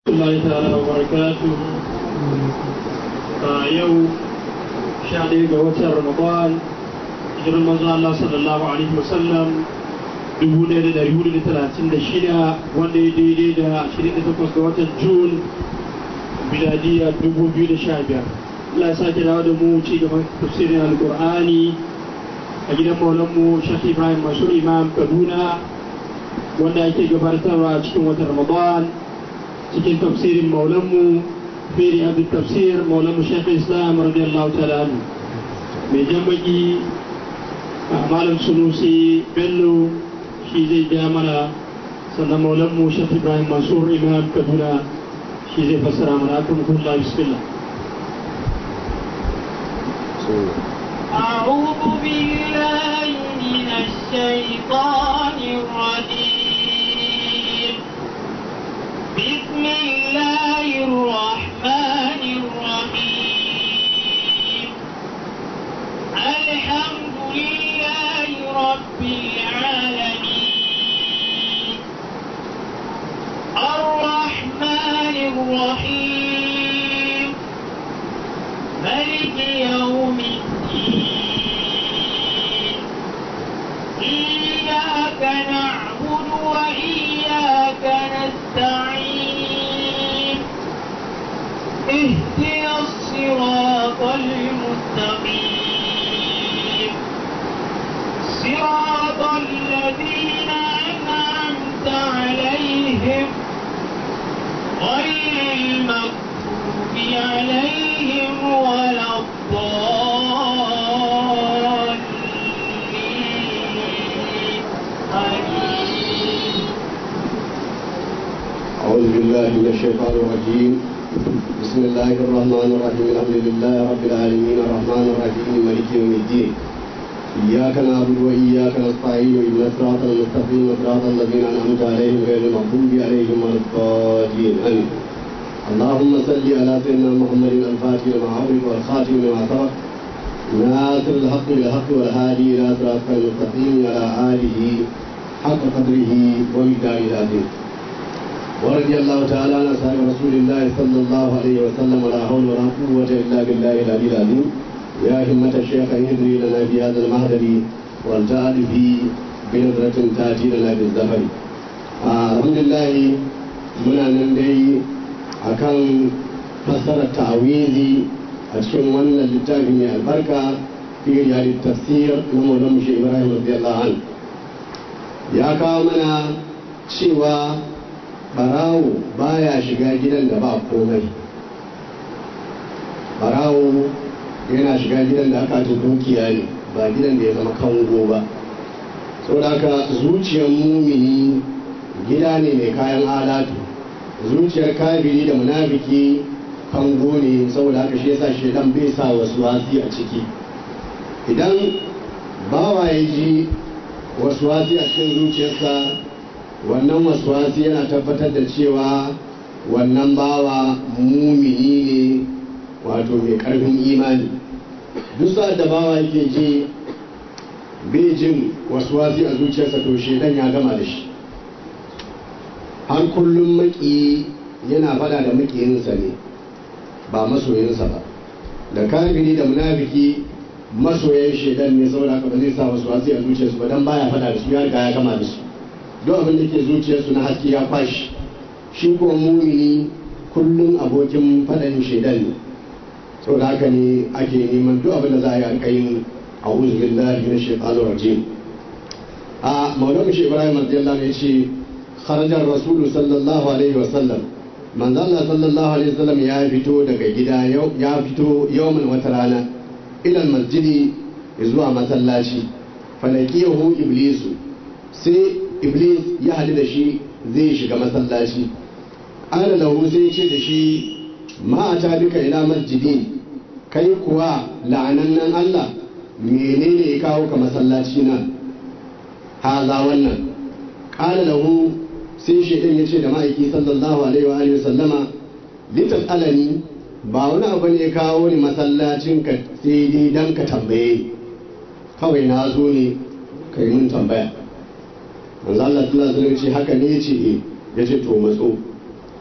الله تعالى وبركاته yau sha ɗaya ga watan ramadan hijirar manzo Allah sallallahu alaihi wasallam dubu ɗaya da ɗari hudu da talatin da shida wanda ya daidai da ashirin da takwas ga watan jun miladiya dubu biyu da sha biyar Allah ya sake dawo da mu ci gaban tafsirin alƙur'ani a gidan maulanmu Sheikh Ibrahim Mansur Imam Kaduna wanda ake gabatarwa a cikin watan Ramadan cikin tafsirin maulanmu في رياض التفسير مولانا شيخ الاسلام رضي الله تعالى عنه mai jan baki malam sunusi bello shi zai ja mana sannan maulanmu shaf ibrahim mansur imam kaduna shi zai fassara mana akan kulla bismillah أعوذ بالله من الشيطان الرجيم بسم الله الرحمن الرحيم الحمد لله رب العالمين الرحمن الرحيم ملك يوم الدين إياك نعبد وإياك نستعين اهدنا الصراط المستقيم صراط الذين أنعمت عليهم غير المغضوب عليهم ولا الضالين آمين أعوذ بالله من الشيطان الرجيم بسم الله الرحمن الرحيم الحمد لله رب العالمين الرحمن الرحيم مالك يوم الدين إياك نعبد وإياك نستعين اهدنا الصراط المستقيم صراط الذين أنعمت عليهم غير المغضوب عليهم ولا الضالين آمين اللهم صل على سيدنا محمد الفاتح لما أغلق والخاتم لما سبق ناصر الحق بالحق والهادي إلى صراطك المستقيم على آله حق قدره ومقداره العظيم ورضي الله تعالى عن اصحاب رسول الله صلى الله عليه وسلم ولا حول ولا قوه الا بالله العلي العظيم يا همة الشيخ اهدري لنا في هذا المهدر والتأل في بنظرة تأتي لنا بالزفر آه الحمد لله muna nan dai akan fassarar ta'awizi a cikin wannan littafi mai albarka fi yari tafsir na maulan mushe ibrahim radiyallahu an ya kawo mana cewa barawo baya shiga gidan da ba komai barawo yana shiga gidan da aka ta dukiya ne ba gidan da ya zama kango ba saboda haka zuciyar mumini gida ne mai kayan alatu zuciyar kafiri da munafiki kango ne saboda haka shi yasa shedan bai sa wasu wasi a ciki idan bawa ya ji wasu wasi a cikin zuciyarsa wannan waswasi yana tabbatar da cewa wannan bawa mumini ne wato mai karfin imani duk sa'ad da bawa yake ji bai jin waswasi a zuciyarsa to shedan ya gama da shi har kullum maki yana fada da makiyinsa ne ba masoyinsa ba da kafiri da munafiki masoyan shedan ne saboda haka ba zai sa waswasi a zuciyarsu ba dan baya fada da su ya riga ya gama da su don abin da ke zuciyarsu na haske ya kwashi shi kuma mumini kullum abokin faɗan shaidan ne sau da haka ne ake neman duk abin da za a yi alƙayin a uzubin lahi na shekaru rajim a maulana shi ibrahim radiyallahu ya ce kharajar rasulu sallallahu alaihi wasallam manzala sallallahu alaihi wasallam ya fito daga gida ya fito yawmin wata rana ilal masjidi zuwa masallaci falakiyahu iblisu sai iblis ya haɗu da shi zai shiga masallaci ana lahu sai ce da shi ma'ata duka ila masjidi kai kuwa la'anannan Allah menene ya kawo ka masallaci na haza wannan ƙala lahu sai shaidan ya ce da ma'aiki sallallahu alaihi wa alihi sallama litas alani ba wani abu ne ya kawo ni masallacin ka sai dai dan ka tambaye kawai na zo ne ka yi mun tambaya manzo Allah sallallahu alaihi wasallam ce haka ne yace eh yace to matso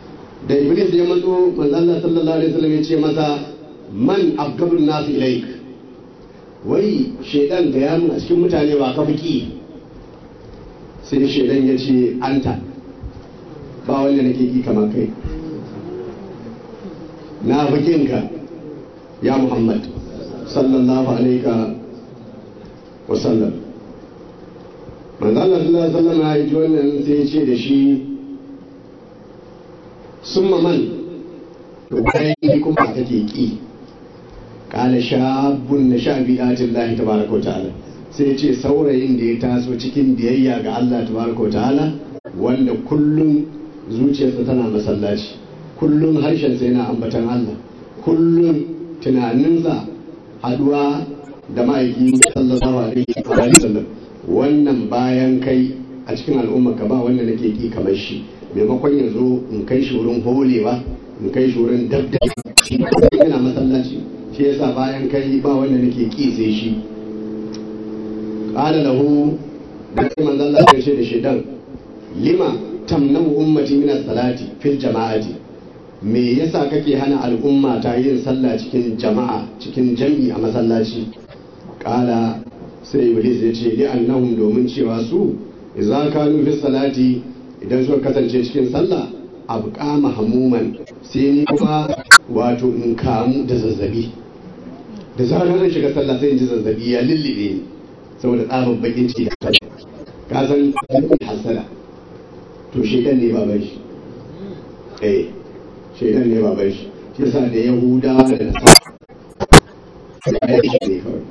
da iblis ya matso manzo Allah sallallahu alaihi wasallam ya ce masa man afgabun nasu ilaik wai shedan da ya a cikin mutane ba ka fiki sai shedan ya ce anta ba wanda nake ki kamar kai na ka ya muhammad sallallahu alaihi wa sallam manzo Allah sallallahu alaihi wasallam ya ji wannan sai ya ce da shi summa man to bayan kuma kake ki kala shabun na sha bi'atin lahi tabaraka ta'ala sai ce saurayin da ya taso cikin biyayya ga Allah tabaraka ta'ala wanda kullum zuciyarsa tana masallaci kullum harshensa yana ambatan Allah kullum tunaninsa haduwa da ma'aiki sallallahu alaihi wa sallam wannan bayan kai a cikin al'umma ka ba wanda nake ki kamar shi maimakon ya zo in kai shi wurin holewa in kai shi wurin dabda yana masallaci shi yasa bayan kai ba wanda nake ki sai shi qala lahu da sai manzon Allah ya ce da shedan lima tamnau ummati min salati fil jama'ati me yasa kake hana al'umma ta yin sallah cikin jama'a cikin jami'i a masallaci qala sai iblis ya ce li annahum domin cewa su idza kanu fi salati idan suka kasance cikin sallah abqa mahmuman sai ni kuma wato in kamu da zazzabi da zarar zan shiga sallah sai in ji zazzabi ya lullube ni saboda tsabar bakin ciki da kai ka san hasala to shedan ne baban shi eh shedan ne baban shi shi yasa da yahudawa da nasara ya yi shi ne kawai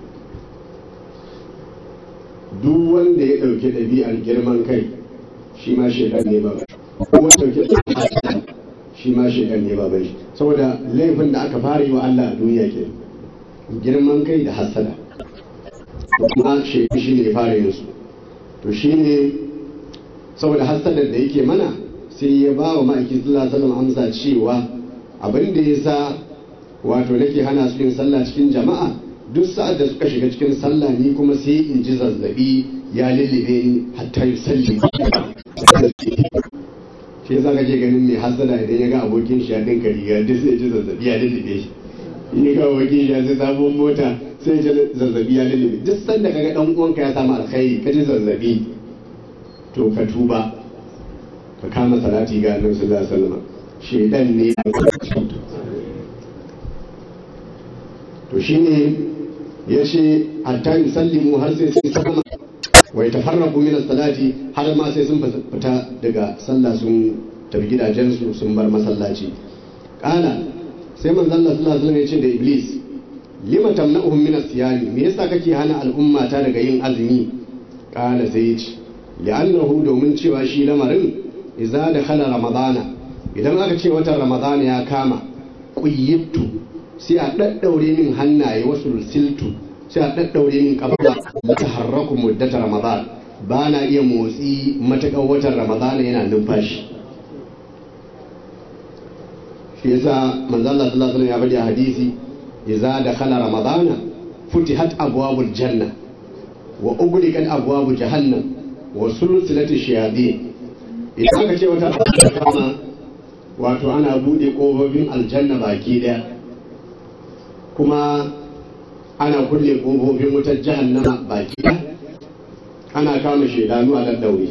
duk wanda ya ɗauki ɗabi'ar girman kai shi ma shedan ne baban shi ko wanda ɗauki shi ma shedan ne baban shi saboda laifin da aka fara yi wa Allah a duniya ke girman kai da hasada kuma shedan shi ne fara yin su to shi ne saboda hasadar da yake mana sai ya ba wa ma'aikin sallallahu alaihi wasallam amsa cewa abin da ya sa wato nake hana su yin sallah cikin jama'a duk sa'ad da suka shiga cikin sallah ni kuma sai in ji zazzabi ya lullube ni hatta yi salli shi yasa kake ganin mai hasada idan ya ga abokin shi ya dinka riga duk sai ji zazzabi ya lullube shi in ya ga abokin shi ya sai sabon mota sai ji zazzabi ya lullube duk sanda kaga dan uwanka ya samu alkhairi ka ji zazzabi to ka tuba ka kama salati ga annabi sallallahu alaihi wasallam shedan ne to shine ya ce hatta yusallimu har sai sun sallama wa yatafarraqu min as-salati har ma sai sun fita daga sallah sun tafi gidajensu sun bar masallaci kana sai manzon Allah sallallahu alaihi wasallam ya ce da iblis lima tamna'uhum min as-siyami me yasa kake hana al'umma ta daga yin azumi kana sai ya ce li'annahu domin cewa shi lamarin idza dakhala ramadana idan aka ce watan ramadana ya kama quyyibtu sai a daddaure min hannaye wasu siltu sai a daddaure min kafa da taharraku muddata ramadan ba na iya motsi matakan watan ramadana yana numfashi shi yasa manzo Allah sallallahu alaihi wasallam ya bari a hadisi idza dakhala ramadana futihat abwabul janna wa ughliqat abwabu jahannam wa sulsilati shayatin idan aka ce wata kama wato ana bude kofofin aljanna baki daya kuma ana kulle kofofin wutar jahannama baki daya ana kama shaidanu a daddaure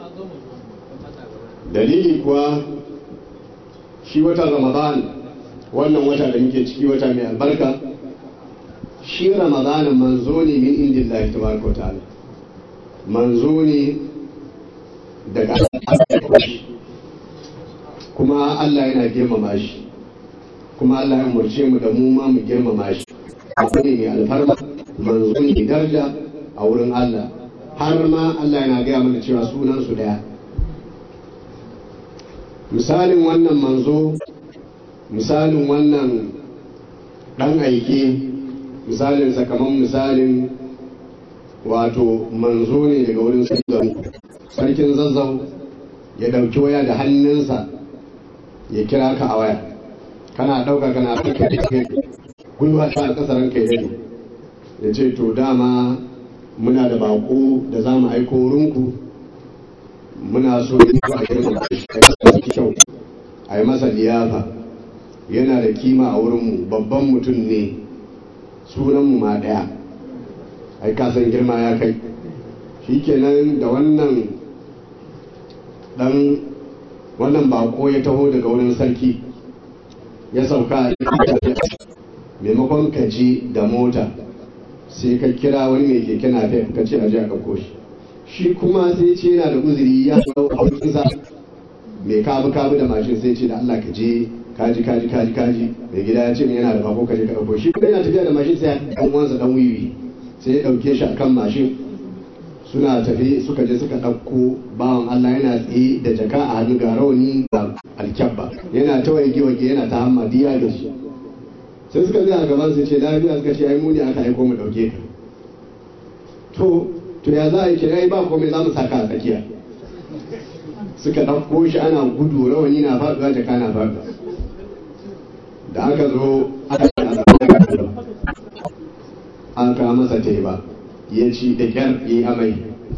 dalili kuwa shi watan ramadan wannan wata da muke ciki wata mai albarka shi ramadan manzo ne min indillahi tabaraka wa ta'ala manzo ne daga kuma Allah yana girmama shi kuma Allah ya umarce mu da mu ma mu girmama shi abu ne mai alfarma manzo ne daraja a wurin Allah har ma Allah yana gaya mana cewa sunan su daya misalin wannan manzo misalin wannan dan aike misalin sakamakon misalin wato manzo ne daga wurin sarkin zazzau ya ɗauki waya da hannunsa ya kira ka a waya kana ɗauka kana ɗauka gwiwa ta a ƙasar ranka ya ya ce to dama muna da bako da za mu aiko wurinku muna so ne a girma kyau a yi masa liyafa yana da kima a wurinmu babban mutum ne sunanmu ma ɗaya ai kasan girma ya kai shikenan da wannan dan wannan bako ya taho daga wurin sarki ya sauka a maimakon ka je da mota sai ka kira wani mai keke na ka ce a je a ɗauko shi shi kuma sai ce yana da uzuri ya hau haukinsa mai kabu kabu da mashin sai ce da Allah ka je kaji kaji kaji kaji mai gida ya ce min yana da bako ka je ka ɗauko shi kuma yana tafiya da mashin sai ya ɗan uwansa ɗan wiwi sai ya ɗauke shi akan mashin suna tafi suka je suka ɗauko bawan Allah yana tsaye da jaka a hannu ga rauni da alkyabba yana ta waige waige yana ta hamma diya da shi sai suka zai a gaban su ce lafiya suka ce ai muni aka aiko mu ɗauke ka to to ya za a yi kira ba komai za mu saka a tsakiya suka ɗauko shi ana gudu rawani na faɗuwa jaka na faɗuwa da aka zo aka an kawo masa teba ya ci da kyar yi amai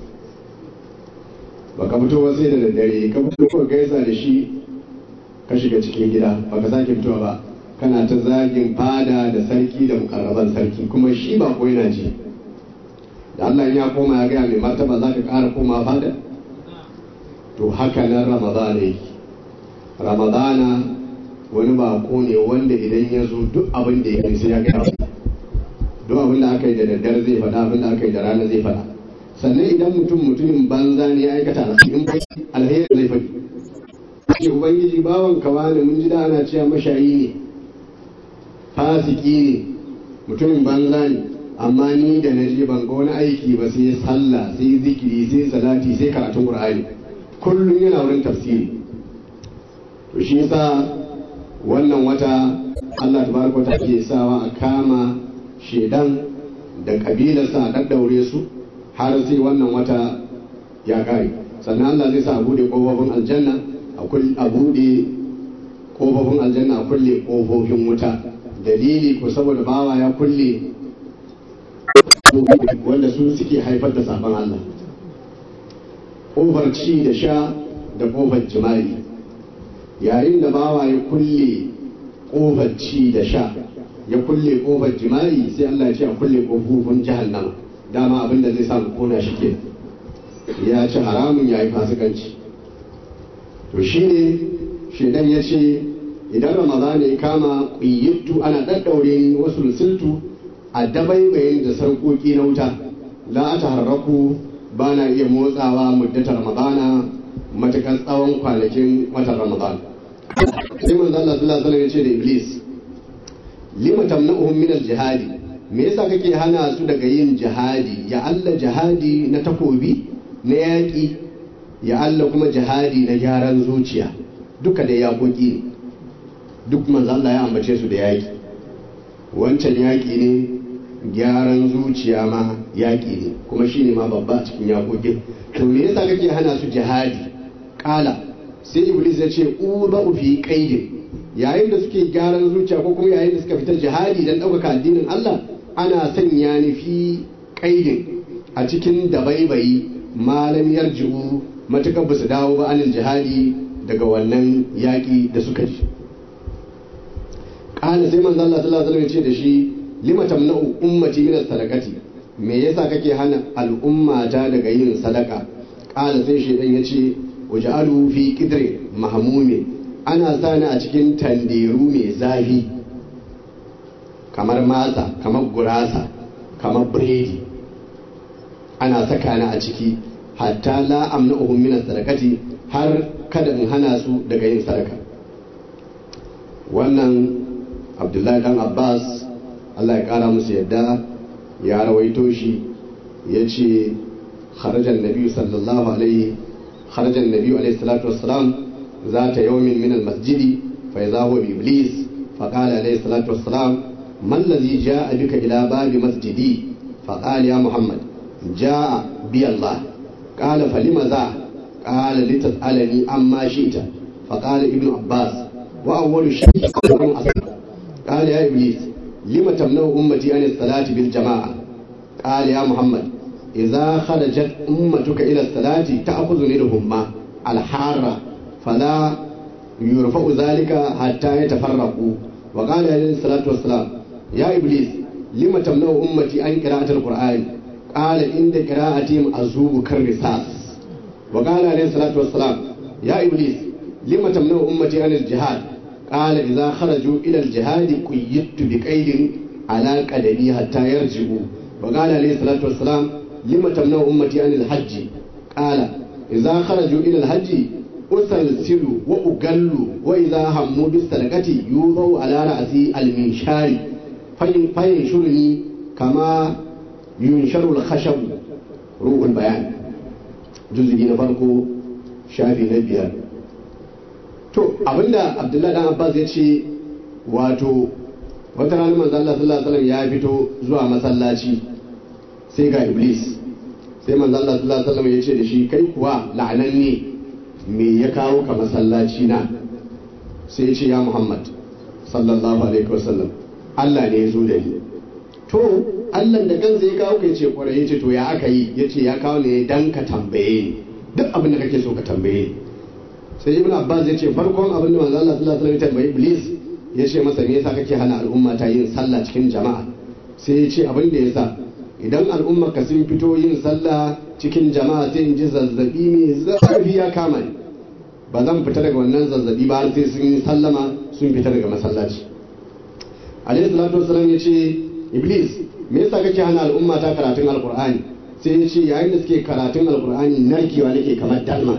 ba ka fito sai da daddare ka fito ko gaisa da shi ka shiga cikin gida ba ka sake fitowa ba kana ta zagin fada da sarki da mukarraban sarki kuma shi ba ko yana ji da Allah ya koma ya gaya mai martaba za ka ƙara koma fada to haka nan ramadana yake ramadana wani bako ne wanda idan ya zo duk abin da ya sai ya gaya duk abin da aka yi da daddare zai faɗa abin da aka yi da rana zai faɗa sannan idan mutum mutumin banza ne ya aikata alheri alheri zai faɗi ce ubangiji bawan kawa ne mun ji da ana cewa mashayi ne fasiki ne mutumin banza ne amma ni da na je ban ga wani aiki ba sai sallah sai zikiri sai salati sai karatun qur'ani kullum yana wurin tafsiri to shi yasa wannan wata Allah tabaraka wa ta'ala ke sawa a kama shedan da kabilarsa a daddaure su har sai wannan wata ya kare sannan Allah zai sa a bude kofofin aljanna a bude kofofin aljanna a kulle kofofin wuta dalili ko saboda bawa ya kulle wanda su suke haifar da sabon Allah kofar ci da sha da kofar jima'i yayin da bawa ya kulle kofar ci da sha ya kulle kofar jima'i sai Allah ya ce a kulle kofofin jahannama dama abin da zai samu kona shi ke ya ci haramun ya yi fasikanci to shine shedan ya ce idan ramadan ya kama ƙuyyittu ana ɗaɗɗaure wasu lusultu a dabaibayin da sarƙoƙi na wuta la ta harraku ba na iya motsawa muddatar ramadana matuƙar tsawon kwanakin watan ramadan sai manzo Allah sallallahu alaihi ya ce da iblis lima tamna'uhum min al-jihadi me yasa kake hana su daga yin jihadi ya Allah jihadi na takobi na yaƙi ya Allah kuma jihadi na gyaran zuciya duka da yaƙoƙi ne duk manzo Allah ya ambace su da yaƙi wancan yaƙi ne gyaran zuciya ma yaƙi ne kuma shine ma babba a cikin yaƙoƙin to me yasa kake hana su jihadi kala sai iblis ya ce uba fi qaidin yayin da suke gyaran zuciya ko kuma yayin da suka fita jihadi dan ɗaukaka addinin Allah ana sanya ni fi qaidin a cikin dabaibayi malam yarji'u matukar ba su dawo ba anil jihadi daga wannan yaƙi da suka ji kala sai manzo Allah sallallahu alaihi wasallam ya ce da shi lima tamna'u ummati min sadaqati me yasa kake hana al'ummata daga yin sadaka kala sai shedan ya ce waj'alu fi qidri mahmumin ana sani a cikin tanderu mai zafi kamar masa kamar gurasa kamar biredi ana saka ni a ciki hatta la amna'uhum min sadaqati har kada in hana su daga yin sadaka wannan abdullahi dan abbas allah ya kara musu yadda ya rawaito shi ya ce kharajan nabi sallallahu alaihi kharajan nabi alaihi salatu wassalam ذات يوم من المسجد فإذا هو بإبليس فقال عليه الصلاة والسلام ما الذي جاء بك إلى باب مسجدي فقال يا محمد جاء بي الله قال فلم ذا قال لتسألني عما شئت فقال ابن عباس وأول شيء قال يا إبليس لم تمنع أمتي عن الصلاة بالجماعة قال يا محمد إذا خرجت أمتك إلى الصلاة تأخذ منهم الحارة فلا يرفع ذلك حتى يتفرقوا وقال عليه الصلاة والسلام يا إبليس لم تمنع أمتي عن قراءة القرآن قال عند قراءتهم أذوب كالرصاص وقال عليه الصلاة والسلام يا إبليس لم تمنع أمتي عن الجهاد قال إذا خرجوا إلى الجهاد قيدت بقيد على قدمي حتى يرجعوا وقال عليه الصلاة والسلام لم تمنع أمتي عن الحج قال إذا خرجوا إلى الحج أسلسل وأقل وإذا هموا بالسلقة يوضع على رأسي المنشار فينشرني كما ينشر الخشب روح البيان جزء نفرقه شافي نبيار to abinda abdullahi dan abbas ya ce wato wata ranar manzo Allah sallallahu alaihi wasallam ya fito zuwa masallaci sai ga iblis sai manzo Allah sallallahu alaihi wasallam ya ce da shi kai kuwa la'ananne me ya kawo ka masallaci na sai ya ce ya Muhammad sallallahu alaihi wasallam Allah ne ya zo da ni to Allah da kansa ya kawo ka yace kwarai yace to ya aka yi yace ya kawo ne dan ka tambaye ni duk abin da kake so ka tambaye ni sai ibn abbas ya ce farkon abin da manzo Allah sallallahu alaihi wasallam ya tambayi iblis ya ce masa me yasa kake hana al'umma ta yin sallah cikin jama'a sai ya ce abin da yasa idan al'umma ka sun fito yin sallah cikin jama'a sai in ji zazzabi mai zafi ya kama ni ba zan fita daga wannan zazzabi ba har sai sun yi sallama sun fita daga masallaci alaihi salatu wasallam ya ce iblis me yasa kake hana al'umma ta karatun alqur'ani sai ya ce yayin da suke karatun alqur'ani narkewa nake kamar dalma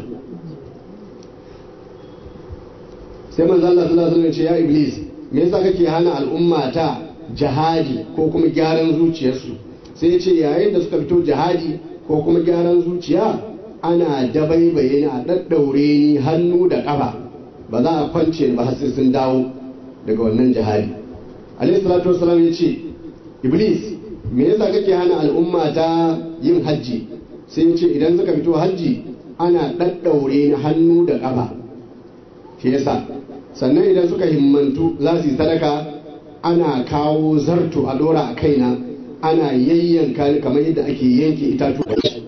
sai manzo Allah sallallahu alaihi wasallam ce ya iblis me yasa kake hana al'umma ta jihadi ko kuma gyaran zuciyarsu sai ya ce yayin da suka fito jihadi ko kuma gyaran zuciya ana dabaibaye ni a daddaure ni hannu da kafa ba za a kwance ni ba har sai sun dawo daga wannan jihadi alaihi salatu wasallam ya ce iblis me yasa kake hana al'umma ta yin hajji sai ya ce idan suka fito hajji ana daddaure ni hannu da kafa shi yasa sannan idan suka himmantu za su yi sadaka ana kawo zarto a dora a kaina ana yayyanka ni kamar yadda ake yanke itatu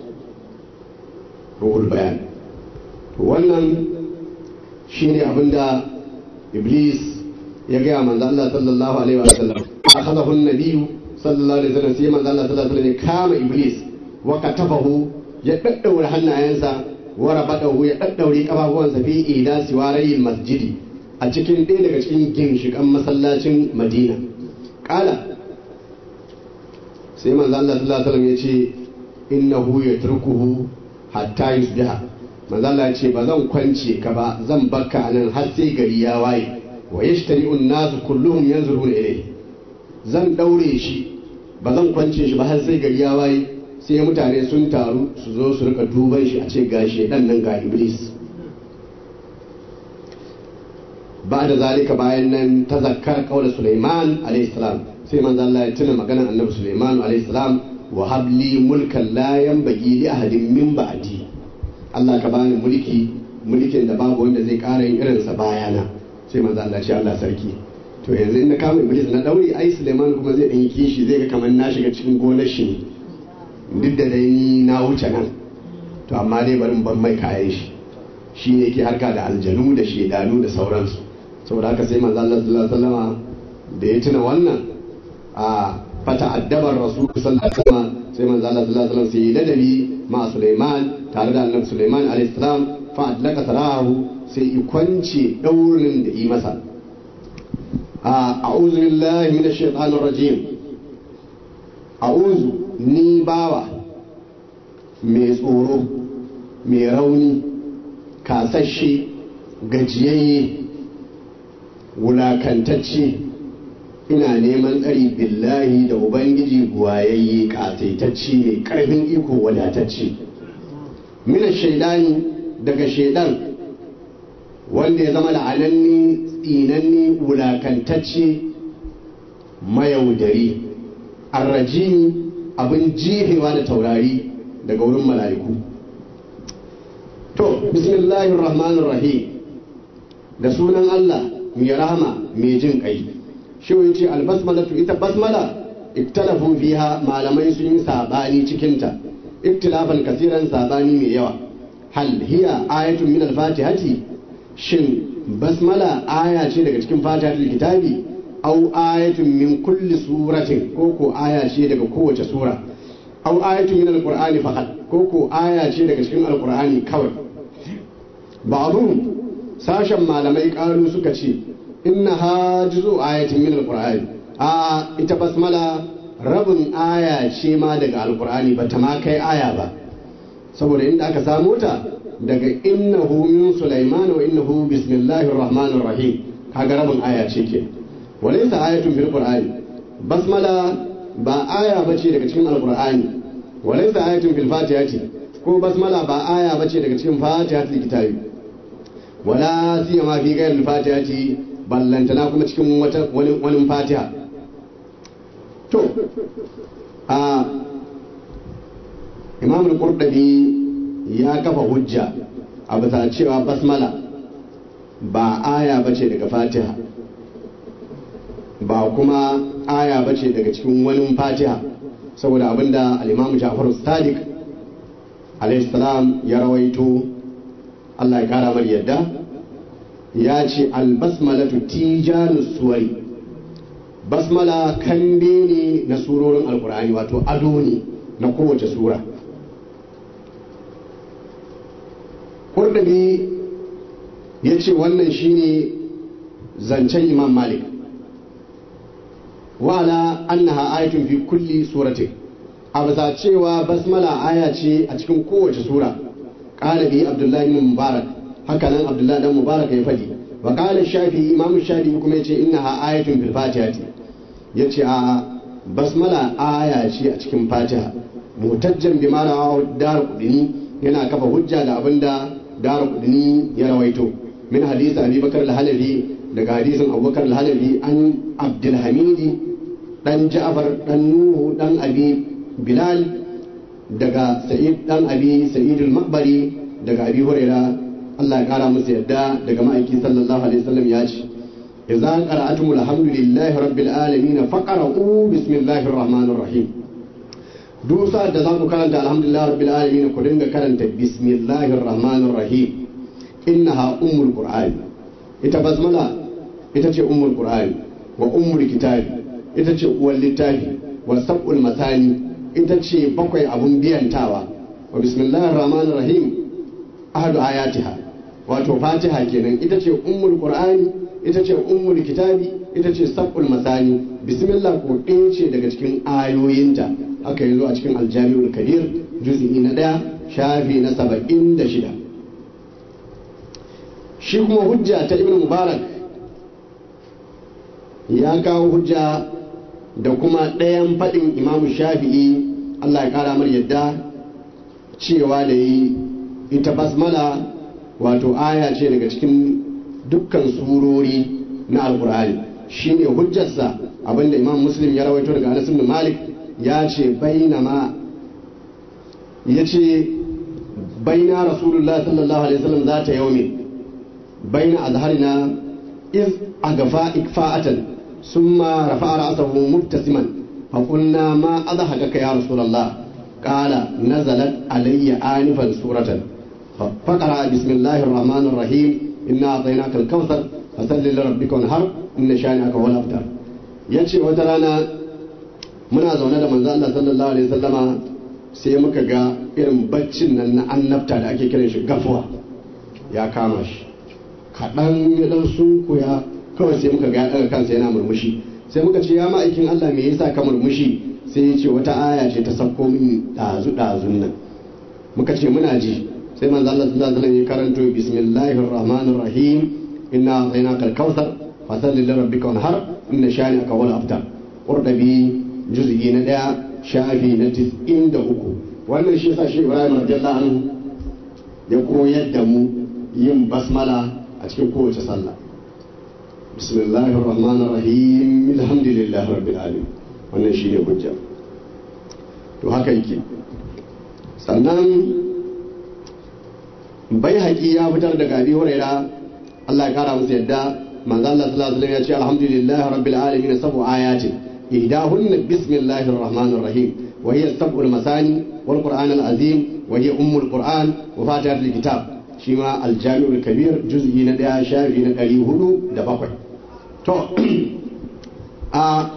ruhul bayan to wannan shine abin da iblis ya gaya manzo Allah sallallahu alaihi wa sallam akhadahu an-nabiy sallallahu alaihi wa sallam sai manzo Allah sallallahu alaihi wa sallam kama iblis wa katafahu ya daddaura hannayensa wa rabadahu ya daddaure kafafuwansa fi ida siwarayi masjidi a cikin ɗaya daga cikin ginshiƙan masallacin madina ƙala sai manzo Allah sallallahu alaihi wasallam ya ce innahu yatrukuhu hatta yusbiha manzo Allah ya ce ba zan kwance ka ba zan bakka nan har sai gari ya waye wa yashtari'u an-nas kulluhum yanzuruna ilayhi zan daure shi ba zan kwance shi ba har sai gari ya waye sai mutane sun taru su zo su rika duban shi a ce ga shedan nan ga iblis ba da zalika bayan nan ta zakkar kawai Sulaiman alaihi salam sai manzo Allah ya tuna maganar annabi Sulaiman alaihi salam wa habli mulkan la yanbaghi li ahadin min ba'di Allah ka bani mulki mulkin da babu wanda zai ƙara yin irin sa bayana sai manzo Allah ce Allah sarki to yanzu in na kama iblis na daure ai Sulaiman kuma zai dan yi kishi zai ga kamar na shiga cikin gonar shi duk da dai ni na wuce nan to amma dai bari ban mai kayan shi shi ne ke harka da aljanu da shedanu da sauransu saboda haka sai manzo Allah sallallahu alaihi wasallama da ya tuna wannan a fata addabar rasul sallallahu alaihi wasallam sai manzo Allah sallallahu alaihi wasallam sai ladabi ma Sulaiman tare da annabi Sulaiman alaihi salam fa adlaka sarahu sai i kwance daurin da yi masa a a'udhu billahi minash shaitanir rajim a'udhu ni bawa mai tsoro mai rauni kasashe gajiyayye wulakantacce ina neman tsari billahi da ubangiji buwayayye kasaitacce mai karfin iko wadatacce mina shaidani daga shaidan wanda ya zama la'ananni tsinanni wulakantacce mayaudari arrajini abin jefewa da taurari daga wurin mala'iku to bismillahir rahmanir rahim da sunan Allah mai rahama mai jin kai shi ya ce albasmalatu ita basmala iktalafu fiha malamai sun yi sabani cikinta iktilafan kasiran sabani mai yawa hal hiya ayatun min al-fatihati shin basmala aya ce daga cikin fatihatul kitabi au ayatun min kulli suratin ko ko aya ce daga kowace sura au ayatun min alqur'ani faqat ko ko aya ce daga cikin alqur'ani kawai ba'dhum sashen malamai karu suka ce innaha juzu ayatin min alqur'ani a ita basmala rabin aya ce ma daga alqur'ani ba ta ma kai aya ba saboda inda aka samo ta daga innahu min sulaiman wa innahu bismillahir rahmanir rahim kaga rabin aya ce ke walaysa ayatun fil qur'ani basmala ba aya bace daga cikin alqur'ani walaysa ayatun fil fatihati ko basmala ba aya bace daga cikin fatihatul kitabi wala siyama fi ghayril fatihati ballantana kuma cikin wata wani wani fatiha to a imam al-qurtubi ya kafa hujja a bisa cewa basmala ba aya bace daga fatiha ba kuma aya bace daga cikin wani fatiha saboda abinda al-imam Ja'far Sadiq alayhi salam ya rawaito Allah ya kara mar yadda ya ce al-basmalatu tijanu suwari basmala kambe ne na surorin alkur'ani wato ado ne na kowace sura kurdabi ya ce wannan shine zancen imam malik wala annaha ayatun fi kulli suratin a bisa cewa basmala aya ce a cikin kowace sura qala bi abdullahi bin mubarak haka nan abdullahi dan mubarak ya fadi wa qala shafi imam shafi kuma yace innaha ayatun fil fatihati yace a basmala aya ce a cikin fatiha mutajjan bi ma'ana dar kudini yana kafa hujja da abinda dar kudini ya rawaito min hadisi abi bakar al-halabi daga hadisin abubakar al-halabi an abdulhamidi dan ja'far dan nuhu dan abi bilal daga sa'id dan abi sa'id al-maqbari daga abi huraira Allah ya kara musu yadda daga ma'aiki sallallahu alaihi wasallam ya ce idza qara'atum alhamdulillahi rabbil alamin faqra'u bismillahir rahmanir rahim duk sa'ad da za ku karanta alhamdulillahi rabbil alamin ku dinga karanta bismillahir rahmanir rahim innaha ummul qur'an ita basmala ita ce ummul qur'an wa ummul kitabi ita ce uwar littafi wa sab'ul masani ita ce bakwai abun biyantawa wa bismillahir rahmanir rahim ahadu ayatiha wato fatiha kenan ita ce ummul qur'ani ita ce ummul kitabi ita ce sab'ul masani bismillah ko ɗaya ce daga cikin ayoyinta aka yi zo a cikin aljami'ul kabir juz'i na ɗaya shafi na saba'in da shida shi kuma hujja ta ibn mubarak ya kawo hujja da kuma ɗayan faɗin imamu shafi'i allah ya ƙara mar yadda cewa da yi ita basmala wato aya ce daga cikin dukkan surori na alkur'ani shine hujjarsa abinda imam muslim ya rawaito daga anas ibn malik ya ce bainama ya ce baina rasulullah sallallahu alaihi wasallam za ta yaumi baina azharina iz agafa ikfa'atan summa rafa'a ra'sahu mubtasiman fa qulna ma adhakaka ya rasulullah qala nazalat alayya anifan suratan فقرأ بسم الله الرحمن الرحيم إنا أعطيناك الكوثر فصل لربك وانهر إن شانئك هو الأبتر yace wata rana muna zaune da manzo Allah sallallahu alaihi wasallama sai muka ga irin baccin nan na annabta da ake kiran shi gafuwa ya kama shi kaɗan ya dan sunkuya kawai sai muka ga ya ɗaga kansa yana murmushi sai muka ce ya ma'aikin Allah me yasa ka murmushi sai ya ce wata aya ce ta sauko min ɗazu ɗazun nan muka ce muna ji sai manzo Allah sallallahu alaihi wasallam ya karanto bismillahir rahmanir rahim inna a'tainaka al-kautsar fasalli li rabbika wanhar inna shani'aka wal abtar qurdabi juz'i na daya shafi na 93 wannan shi yasa shi Ibrahim radiyallahu anhu ya koyar da mu yin basmala a cikin kowace sallah bismillahir rahmanir rahim alhamdulillahi rabbil alamin wannan shi ne hujja to haka yake sannan bai haƙi ya fitar daga abi huraira Allah ya kara musu yadda manzo Allah sallallahu alaihi wasallam ya ce alhamdulillah rabbil alamin sabu ayatin ihdahunna bismillahir rahmanir rahim wa hiya sab'ul masani wal qur'an al azim wa hiya ummul qur'an wa fatihatul kitab shi ma aljami'ul kabir juz'i na daya shafi na ɗari hudu da bakwai to a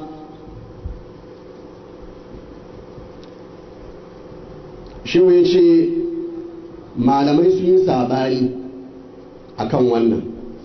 shi ya ce malamai sun yi sabani akan wannan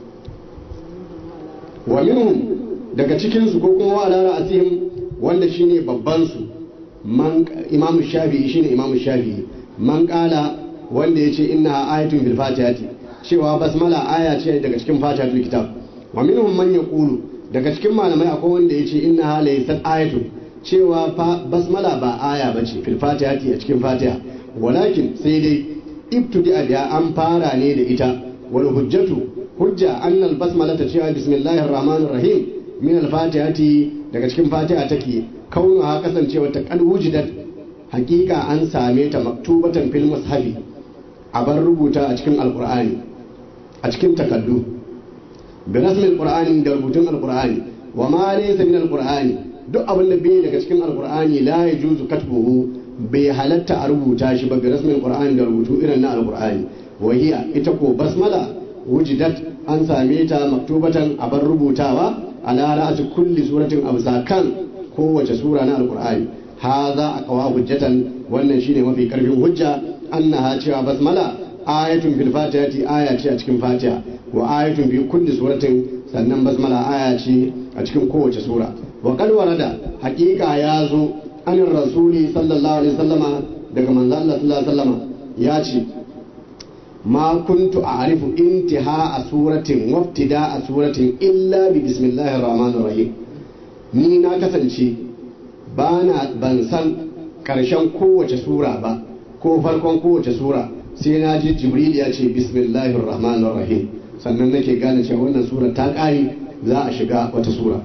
wa minhum daga cikinsu ko kuma wa ala asihim wanda shine babban su man imamu shafi'i shine imamu shafi'i man kala wanda yace inna ayatun bil fatihati cewa basmala aya ce daga cikin fatihatul kitab wa minhum man yaqulu daga cikin malamai akwai wanda yace inna laysat ayatun cewa basmala ba aya bace fil fatihati a cikin fatiha walakin sai dai ibtudi biya an fara ne da ita wal hujjatu hujja annal basmala ta cewa bismillahir rahmanir rahim min al fatihati daga cikin fatiha take kaunaha kasancewa ta kan wujidat hakika an same ta maktubatan fil mushafi a bar rubuta a cikin alqur'ani a cikin takaddu bi rasmil qur'ani da rubutun alqur'ani wa ma laysa min alqur'ani duk abin da bai daga cikin alqur'ani la yajuzu katbuhu bai halatta a rubuta shi ba bi rasmil qur'ani da rubutu irin na alqur'ani wa hiya ita ko basmala wujidat an same ta maktubatan a bar rubutawa ala ra'asi kulli suratin abzakan kowace sura na alqur'ani hadha aqwa hujjatan wannan shine mafi karfin hujja annaha cewa basmala ayatun fil fatihati aya ce a cikin fatiha wa ayatun fi kulli suratin sannan basmala aya ce a cikin kowace sura wa qad warada haqiqa ya zo an rasuli sallallahu alaihi wasallama daga manzo Allah sallallahu alaihi wasallama ya ce ma kuntu a'rifu intiha a suratin waftida a suratin illa bi bismillahir rahmanir rahim ni na kasance bana ban san karshen kowace sura ba ko farkon kowace sura sai na ji jibril ya ce bismillahir rahmanir rahim sannan nake gane cewa wannan sura ta ƙare za a shiga wata sura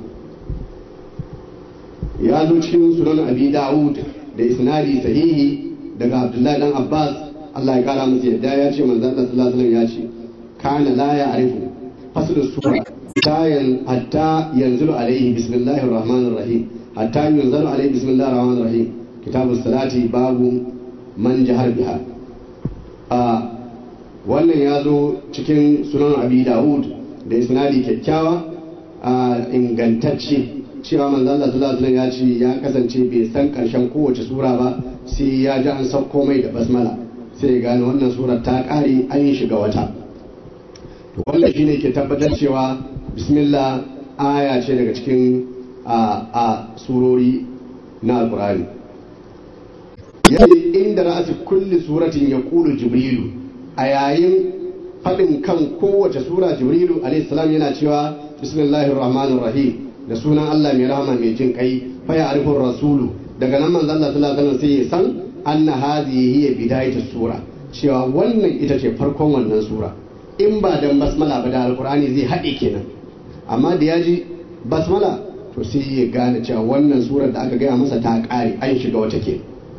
ya zo cikin sunan abi da'ud da isnadi sahihi daga abdullahi dan abbas Allah ya kara musu yadda ya ce manzon Allah sallallahu alaihi ya ce kana la ya'rifu fasl sura tayan hatta yanzulu alaihi bismillahir rahmanir rahim hatta yanzulu alaihi bismillahir rahmanir rahim kitabus salati babu man jahar biha a wannan ya zo cikin sunan abi da'ud da isnadi kyakkyawa a ingantacce cewa manzo Allah sallallahu alaihi ya ce ya kasance bai san karshen kowace sura ba sai ya ji an sauko mai da basmala sai ya gane wannan surar ta kare an yi shiga wata to wannan shine ke tabbatar cewa bismillah aya ce daga cikin a a surori na alqur'ani yayin inda ra'asi kulli suratin yaqulu jibrilu a yayin faɗin kan kowace sura jibrilu alaihi salam yana cewa bismillahir rahmanir rahim da sunan Allah mai rahama mai jin kai fa ya arifur rasulu daga nan manzon Allah sallallahu alaihi wasallam sai ya san anna hadhihi hiya bidayatus sura cewa wannan ita ce farkon wannan sura in ba dan basmala ba da alqur'ani zai haɗe kenan amma da ya ji basmala to sai ya gane cewa wannan surar da aka gaya masa ta ƙare an shiga wata ke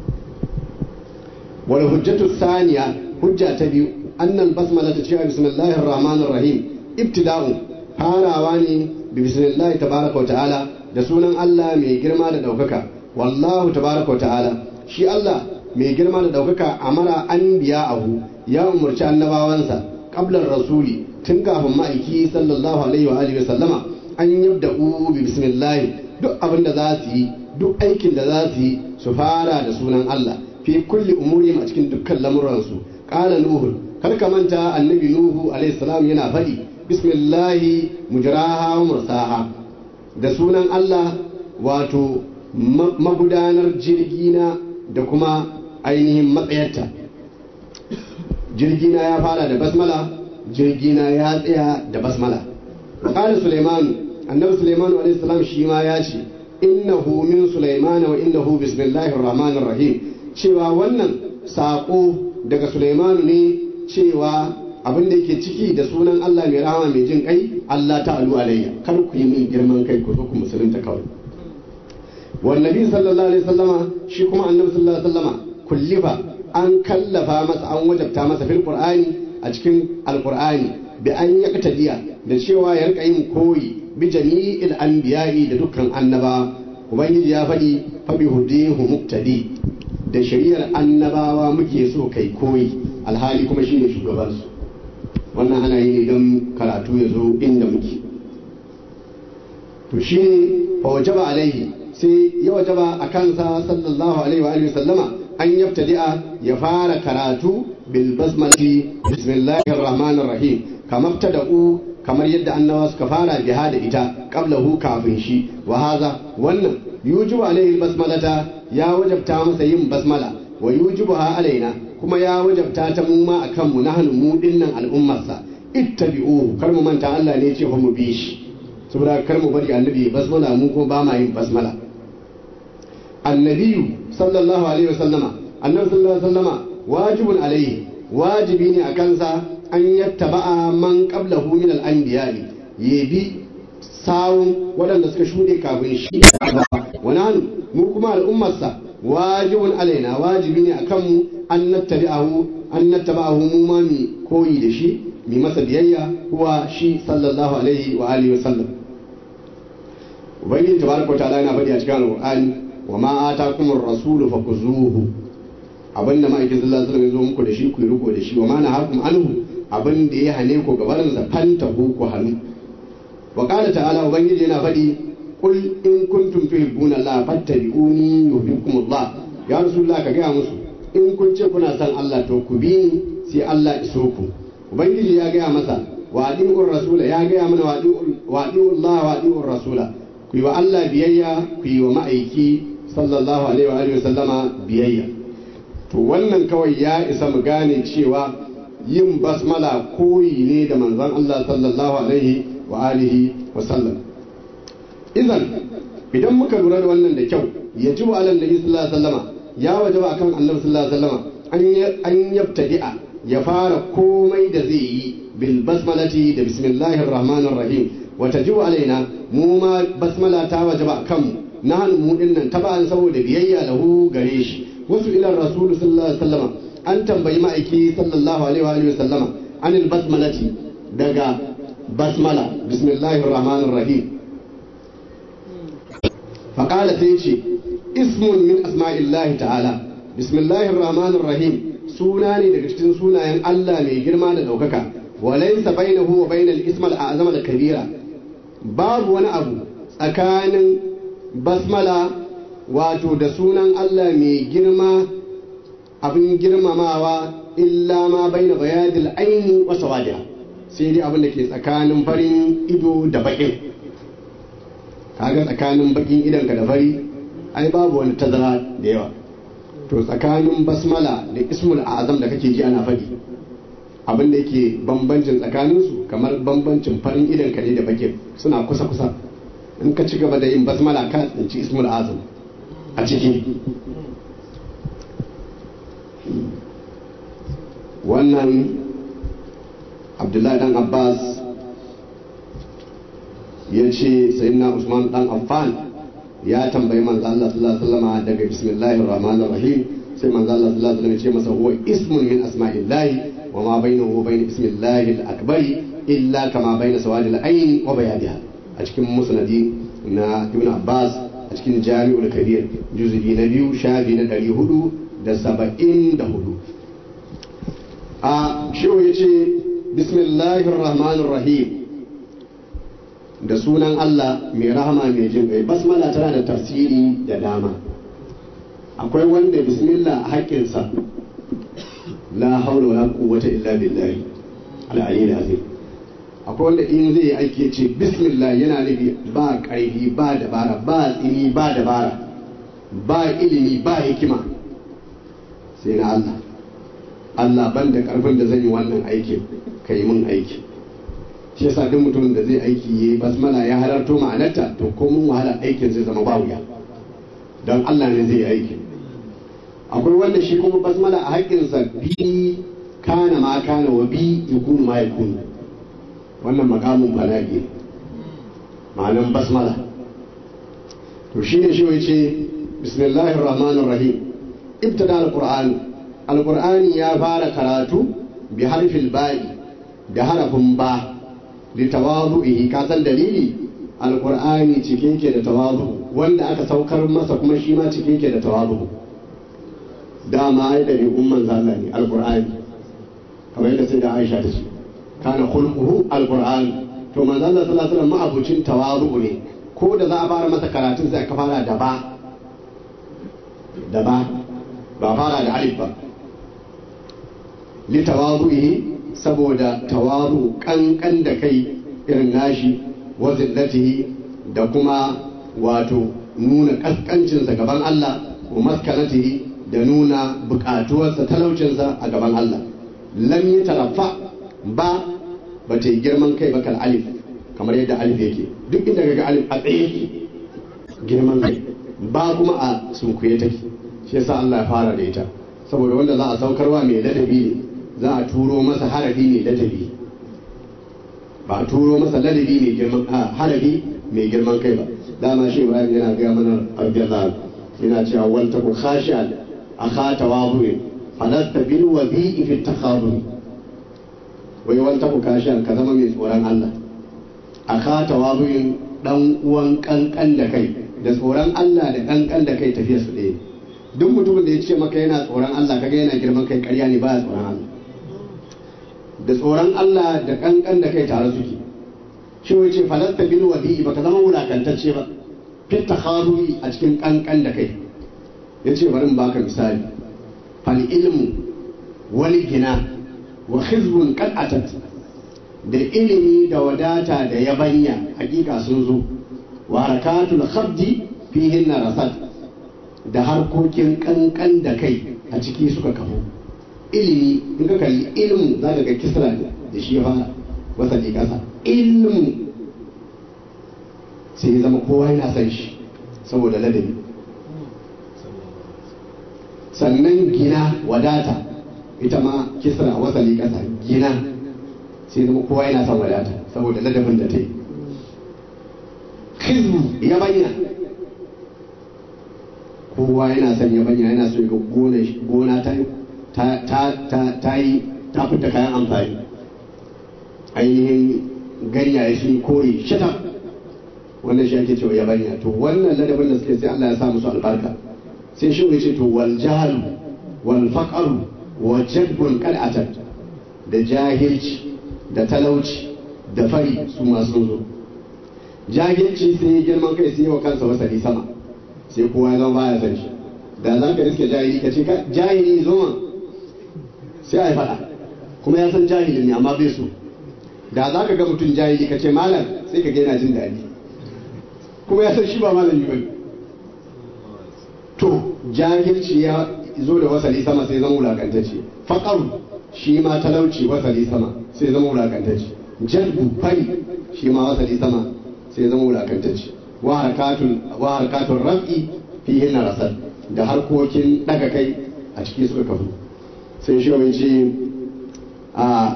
wal hujjatu thaniya hujja ta biyu annal basmala ta cewa bismillahir rahmanir rahim ibtida'u farawa ne bismillahi tabaraka wa ta'ala da sunan Allah mai girma da daukaka wallahu tabaraka wa ta'ala shi Allah mai girma da daukaka amara an biya abu ya umarci annabawansa qablar rasuli tun kafin ma'aiki sallallahu alaihi wa alihi wa sallama an yabda'u bi bismillah duk abin da za su yi duk aikin da za su yi su fara da sunan Allah fi kulli umurihim a cikin dukkan lamuransu qala nuhu kar ka manta annabi nuhu alaihi salam yana faɗi bismillahi mujraha wa mursaha da sunan Allah wato magudanar jirgina da kuma ainihin matsayarta jirgina ya fara da basmala jirgina ya tsaya da basmala qala sulaiman annabi sulaiman alaihi salam shi ma ya ce innahu min sulaiman wa innahu bismillahir rahmanir rahim cewa wannan sako daga sulaiman ne cewa abin da yake ciki da sunan Allah mai rahama mai jin kai Allah ta'alu alayya kar ku yi min girman kai ku zo ku musulunta kawai wannabi sallallahu alaihi wasallama shi kuma annabi sallallahu alaihi wasallama kullifa an kallafa masa an wajabta masa fil qur'ani a cikin alqur'ani bi an yaqtadiya da cewa ya rika yin koyi bi jami'il anbiya'i da dukkan annaba ubangiji ya faɗi fa bi hudihu muqtadi da shari'ar annabawa muke so kai koyi alhali kuma shine shugabansu wannan ana yi ne don karatu ya zo inda muke to shi ne fa wajaba alaihi sai ya wajaba a kansa sallallahu alaihi wa alihi sallama an yabtadi'a ya fara karatu bil basmati bismillahir rahmanir rahim kamar tada'u kamar yadda annawa suka fara biha da ita qablahu kafin shi wa haza wannan yujibu alaihi basmalata ya wajabta masa yin basmala wa yujibuha alaina kuma ya wajabta ta mu ma akan mu nahnu mu dinnan al'ummarsa ittabi'uhu kar mu manta Allah ne ce mu bi shi saboda kar mu bari annabi basmala mu kuma ba ma yin basmala annabiyu sallallahu alaihi wasallama annabi sallallahu alaihi wasallama wajibun alaihi wajibi ne a kansa an yattaba'a man qablahu min al-anbiya'i yabi sawun waɗanda suka shuɗe kafin shi wa nahnu mu kuma al'ummarsa wajibun alaina wajibi ne akan mu an nattabi'ahu an nattaba'ahu mu ma mi koyi da shi mi masa biyayya kuwa shi sallallahu alaihi wa alihi wa sallam ubangiji tabaraka ta'ala yana faɗi a cikin alqur'ani wa ma atakumur rasulu fakuzuhu abinda ma'aikin sallallahu alaihi wasallam ya zo muku da shi ku yi riko da shi wa ma nahakum anhu abin da ya hane ku gabarin sa fanta ku ku hannu wa qala ta'ala ubangiji yana faɗi qul in kuntum tuhibbuna Allah fattabi'uni yuhibbukum Allah ya rasulullah ka ga musu in kun ce kuna son Allah to ku bi ni sai Allah iso ku ubangiji ya gaya masa wa adi'ur rasula ya gaya mana wa adi'ur Allah wa adi'ur rasula ku yi wa Allah biyayya ku yi wa ma'aiki sallallahu alaihi wa alihi sallama biyayya to wannan kawai ya isa mu gane cewa yin basmala koyi ne da manzon Allah sallallahu alaihi wa alihi wa sallam idan idan muka lura da wannan da kyau yajibu alal nabi sallallahu alaihi wasallama ya wajaba akan annabi sallallahu alaihi wasallama an yabtadi'a ya fara komai da zai yi bil basmalati da bismillahir rahmanir rahim wa tajibu alaina mu ma basmala ta wajaba akan mu nahnu mu dinnan taba'an saboda biyayya lahu gare shi wasu ila rasul sallallahu alaihi wasallama an tambayi ma'aiki sallallahu alaihi wa alihi wasallama anil basmalati daga basmala bismillahir rahmanir rahim faqala sai ce ismun min asma'illahi ta'ala bismillahir rahmanir rahim suna ne daga cikin sunayen Allah mai girma da daukaka walaysa bainahu wa bainal ismal a'zam al kabira babu wani abu tsakanin basmala wato da sunan Allah mai girma abin girmamawa illa ma baina bayadil aini wa sawadiha sai dai abin da ke tsakanin farin ido da bakin kaga tsakanin bakin idonka da fari ai babu wani tazara da yawa to tsakanin basmala da ismul azam da kake ji ana faɗi abin da yake bambancin tsakaninsu kamar bambancin farin idonka ne da bakin suna kusa kusa in ka ci gaba da yin basmala ka tsinci ismul azam a ciki wannan abdullahi dan abbas ya ce sayyidina usman dan affan ya tambayi manzo Allah sallallahu alaihi wasallam daga bismillahir rahmanir rahim sai manzo Allah sallallahu alaihi wasallam ya ce masa huwa ismun min asma'illahi wa ma bainahu wa bain ismillahi al-akbar illa kama baina sawadil ayn wa bayadiha a cikin musnadi na ibn abbas a cikin jami'ul kabir juz'i na biyu shafi na 474 a shehu ya ce bismillahir rahmanir rahim da sunan Allah mai rahama mai jin kai basmala tana da tafsiri da dama akwai wanda bismillah a haƙƙinsa la haula wala quwwata illa billahi al-aliyyil azim akwai wanda in zai yi aiki ce bismillah yana nufi ba ƙarfi ba dabara ba tsini ba dabara ba ilimi ba hikima sai na Allah Allah ban da ƙarfin da zan yi wannan aikin ka yi min aiki shi yasa duk mutumin da zai aiki yayi basmala ya halarto ma'anarta to ko mun wahala aikin zai zama ba wuya don Allah ne zai yi aikin akwai wanda shi kuma basmala a haƙƙinsa bi kana ma kana wa bi yakunu ma yakunu wannan makamun bala'i ma'anan basmala to shi ne shi ce bismillahir rahmanir rahim ibtada al-qur'an al-qur'ani ya fara karatu bi harfil ba'i da harafin ba li tawadu'ihi ka san dalili al-qur'ani cike ke da tawadu wanda aka saukar masa kuma shi ma cike ke da tawadu dama ai da umman zalla ne al-qur'ani kamar yadda sai da Aisha ta ce kana khulquhu alquran to manzo Allah sallallahu alaihi wasallam ma'abucin tawazu ne ko da za a fara masa karatun sai aka fara da ba da ba ba fara da alif ba li tawazuhi saboda tawazu kankan da kai irin nashi wa zillatihi da kuma wato nuna kaskancinsa gaban Allah wa maskanatihi da nuna bukatuwarsa talaucinsa a gaban Allah lam yi tarafa ba ba ta yi girman kai ba kal alif kamar yadda alif yake duk inda ga alif a tsaye yake girman kai ba kuma a sunkuye take shi yasa Allah ya fara da ita saboda wanda za a saukarwa mai ladabi ne za a turo masa harafi mai ladabi ba a turo masa ladabi mai girman a harafi mai girman kai ba dama shi Ibrahim yana gaya mana radiyallahu yana cewa wal taku khashi'an akha tawabu'in falasta bil wadi'i fi takhadum wai wal taku khashi'an ka zama mai tsoron Allah akha tawabu'in dan uwan kankan da kai da tsoron Allah da kankan da kai tafiya su ɗaya duk mutumin da ya ce maka yana tsoron Allah kaga yana girman kai ƙarya ne baya tsoron Allah da tsoron Allah da kankan da kai tare suke shi wai ce falasta bil wadi'i baka zama wulakantacce ba fit takharui a cikin kankan da kai yace bari in baka misali fal ilmu wal gina wa khizbun qad atat da ilimi da wadata da yabanya hakika sun zo wa harakatul khabdi fihin rasat da harkokin kankan da kai a ciki suka kafo ilimi in ka kalli ilimin za ka ga kisra da shi ya fara wasa ne kasa ilimin sai ya zama kowa yana son shi saboda ladabi sannan gina wadata ita ma kisra wasa ne kasa gina sai zama kowa yana son wadata saboda ladabin da ta yi hizbu ya bayyana kowa yana son ya bayyana yana so ya ga gona ta ta yi ta fita kayan amfani ainihin ganyaye sun kore shata wannan shi ake cewa yabanya to wannan ladabin da suke sai Allah ya sa musu albarka sai shi ce to wal jahlu wal faqru wa jadbun qad atat da jahilci da talauci da fari su masu zo jahilci sai girman kai sai wa kansa wasali sama sai kowa ya zama baya san shi da za ka riske jahili ka ce jahili zo ma sai a yi faɗa kuma ya san jahili ne amma bai so da za ka ga mutum jahili ka ce malam sai ka ga yana jin daɗi kuma ya san shi ba malami ba to jahilci ya zo da wasali sama sai zama wulakantacce faƙaru shi ma talauci wasali sama sai zama wulakantacce jalbu fari shi ma wasali sama sai zama wulakantacce wa harkatun raf'i fi hinna rasal da harkokin daga kai a ciki suka kafu sai shi wani ce a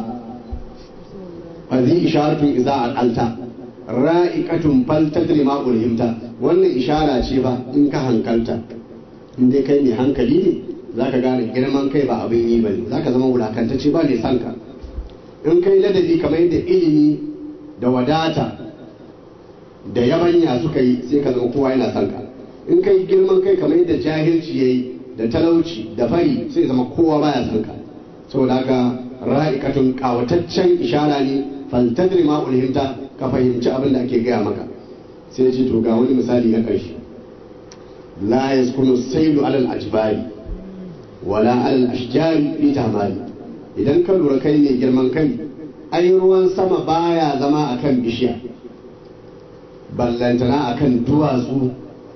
fazi isharatun iza al'alta ra'ikatun fal tadri ma ulhimta wannan ishara ce ba in ka hankalta in dai kai mai hankali ne zaka gane girman kai ba abin yi bane zaka zama wulakantacce ba ne sanka in kai ladabi kamar yadda ilimi da wadata da yabanya suka yi sai ka zama kowa yana son ka in kai girman kai kamar yadda jahilci yayi da talauci da fari sai zama kowa baya son ka saboda haka ra'ikatun kawataccen ishara ne faltadri ma ulhimta ka fahimci abin da ake gaya maka sai ce to ga wani misali na ƙarshe la yaskunu sailu alal ajbari wala alal ashjari fi tamali idan ka lura kai ne girman kai ai ruwan sama baya zama akan bishiya ballantana akan duwatsu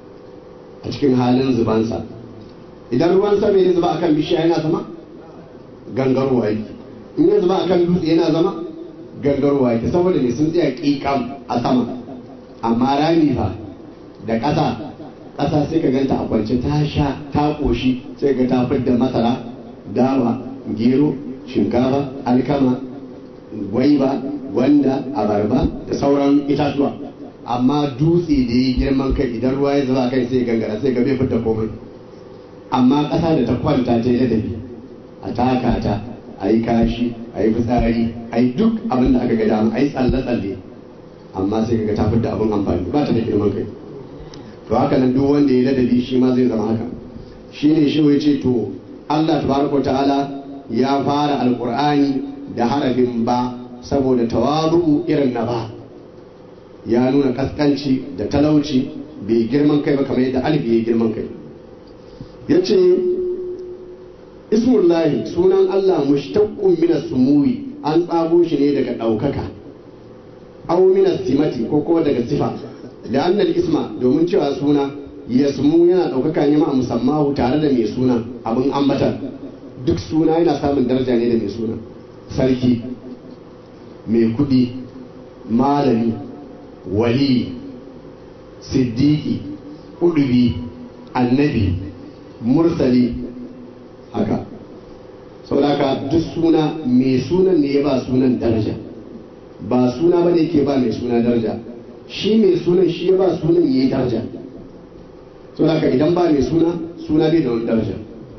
a cikin halin zubansa idan ruwan sama ya zuba akan bishiya yana zama gangarwa yake in ya zuba akan dutse yana zama gangarwa yake saboda ne sun tsaya ƙiƙam a sama amma rami fa da ƙasa ƙasa sai ka ganta a kwance ta sha ta ƙoshi sai ga ta fidda masara dawa gero shinkafa alkama gwaiba gwanda abarba da sauran itatuwa amma dutse da ya girman kai idan ruwa ya zuba kai sai gangara sai ga bai fita komai amma ƙasa da ta kwanta ta yi ladabi a taka ta a yi kashi a yi fitsari a yi duk abin da aka ga dama a yi tsalle-tsalle amma sai ga ta fita abin amfani ba ta da girman kai to haka nan duk wanda ya ladabi shi ma zai zama haka shi ne shi wai ce to Allah tabaraka ta'ala ya fara alqur'ani da harafin ba saboda tawabu irin na ba ya nuna kaskanci da talauci bai girman kai ba kamar yadda alif ya girman kai ya ce ismullahi sunan Allah mushtaqqun min sumuwi an tsago shi ne daga ɗaukaka aw min simati ko kuma daga sifa da annal isma domin cewa suna yasmu yana ɗaukaka ne ma musammahu tare da mai suna abin ambatar duk suna yana samun daraja ne da mai suna sarki mai kudi malami wali siddiki udubi annabi mursali haka saboda duk suna mai sunan ne ya ba sunan daraja ba suna ba ne ke ba mai suna daraja shi mai sunan shi ya ba sunan ya yi daraja saboda idan ba mai suna suna bai da wani daraja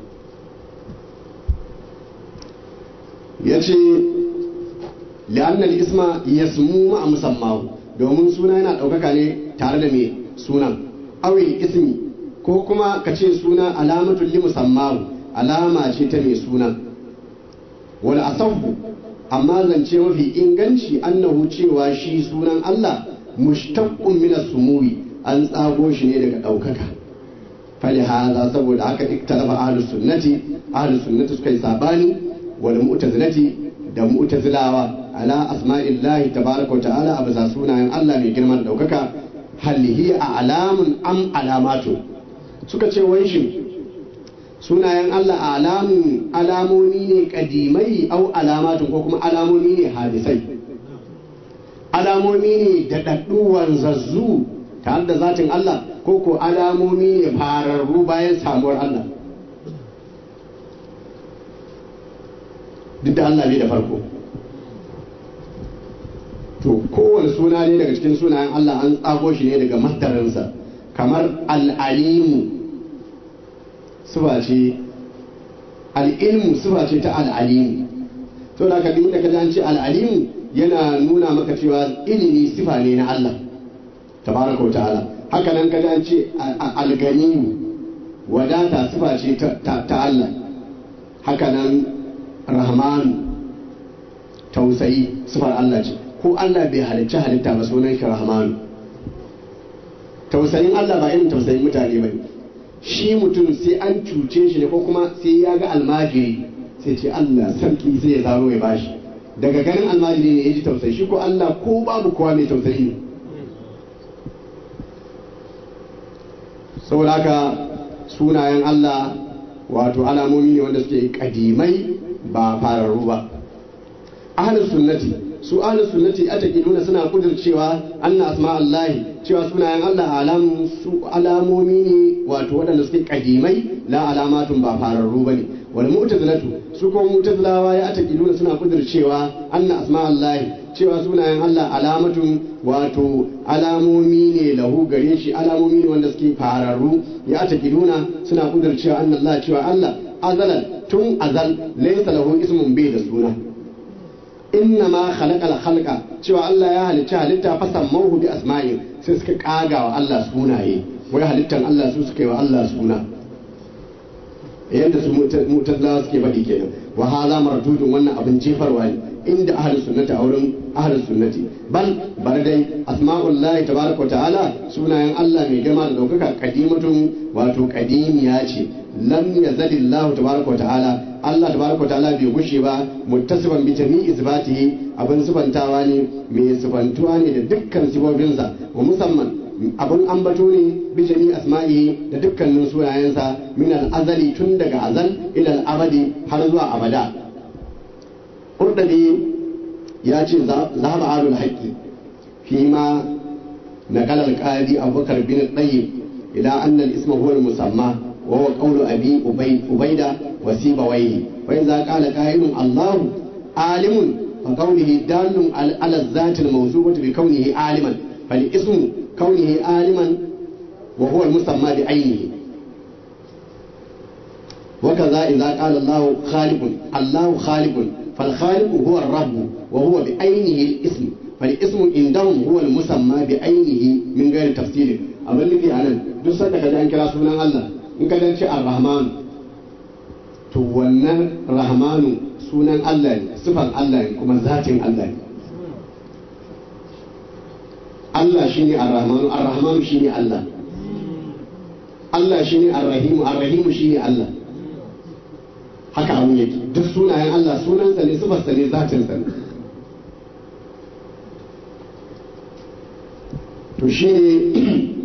ya ce la'annal isma yasmu ma musammahu domin suna yana ɗaukaka ne tare da mai sunan awil ismi ko kuma ka ce suna alamatul li musammahu alama ce ta mai suna wal asahu amma zance mafi inganci annahu cewa shi sunan Allah mushtaqqun min as-sumuwi an tsago shi ne daga ɗaukaka fali haza saboda haka iktalafa ahlus sunnati ahlus sunnati suka yi sabani wal mu'tazilati da mu'tazilawa ala asma'illahi tabaraka wa ta'ala a bisa sunayen Allah mai girma da daukaka hal hiya alamun am alamatu suka ce wai shin sunayen Allah alamun alamomi ne kadimai au alamatun ko kuma alamomi ne hadisai alamomi ne da dadduwar zazzu tare da zatin Allah ko ko alamomi ne fararru bayan samuwar Allah duk da Allah ne da farko to kowane suna ne daga cikin sunayen Allah an tsago shi ne daga masdarinsa kamar al'alimu suba ce al'ilmu suba ce ta al'alimu to da ka da ka an ce al'alimu yana nuna maka cewa ilimi sifa ne na Allah tabaraka wa ta'ala haka nan ka an ce alganimu wadata sifa ce ta Allah haka nan rahmanu tausayi sifar Allah ce ko Allah bai halicci halitta ba sunan shi rahmanu tausayin Allah ba irin tausayin mutane ba shi mutum sai an cuce shi ne ko kuma sai ya ga almajiri sai ce Allah sarki sai ya zaro ya bashi daga ganin almajiri ne ya ji tausayi shi ko Allah ko babu kowa mai tausayi ne saboda haka sunayen Allah wato alamomi ne wanda suke kadimai ba fararru ba ahlus sunnati su ahlus sunnati nuna suna kudircewa anna asma Allahi cewa sunayen Allah alamu su alamomi ne wato waɗanda suke kadimai la alamatun ba fararru bane wal mu'tazilatu su kuma mu'tazilawa ya nuna suna kudircewa anna asma Allahi cewa sunayen Allah alamatun wato alamomi ne lahu gare shi alamomi ne wanda suke fararru ya nuna suna kudircewa anna Allah cewa Allah azalan tun azal laysa lahu ismun bai da suna inna ma khalaqal khalqa cewa Allah ya halicci halitta fa sammahu bi asma'in sai suka kaga wa Allah sunaye wai halittan Allah su suka yi wa Allah suna yadda su mutazilawa suke faɗi kenan wa hala mardudun wannan abin jefarwa ne inda ahli sunnati a wurin ahli sunnati bal bar dai asma'ullahi tabaraka ta'ala sunayen Allah mai girma da daukaka kadimatun wato kadimiya ce lam yazalillahu tabaraka ta'ala Allah tabaraka ta'ala bai gushe ba muttasiban bi jami'i sifatihi abin sifantawa ne mai sifantuwa ne da dukkan sifofinsa wa musamman abin ambato ne bi jami'i asma'i da dukkanin sunayensa min al-azali tun daga azal ila al-abadi har zuwa abada Kurdabi ya ce zahaba alul haqqi fi ma نقل القاضي أبو بكر بن الطيب إلى أن الاسم هو المسمى وهو قول أبي أبيدة وسيبويه فإذا قال قائل الله عالم فقوله دال على الذات الموصوفة بكونه عالما فالاسم كونه عالما وهو المسمى بعينه وكذا إذا قال الله خالق الله خالق فالخالق هو الرب وهو بعينه الاسم فالاسم عندهم هو المسمى بعينه من غير تفسير abin nufi a nan duk sanda ka ji an kira sunan Allah in ka ce ar-rahman to wannan rahmanu sunan Allah ne sifan Allah ne kuma zatin Allah ne Allah shine ar-rahmanu ar-rahmanu shine Allah Allah shine ar-rahimu ar-rahimu shine Allah haka abun yake duk sunayen Allah sunansa ne sifarsa ne zatinsa ne to shi ne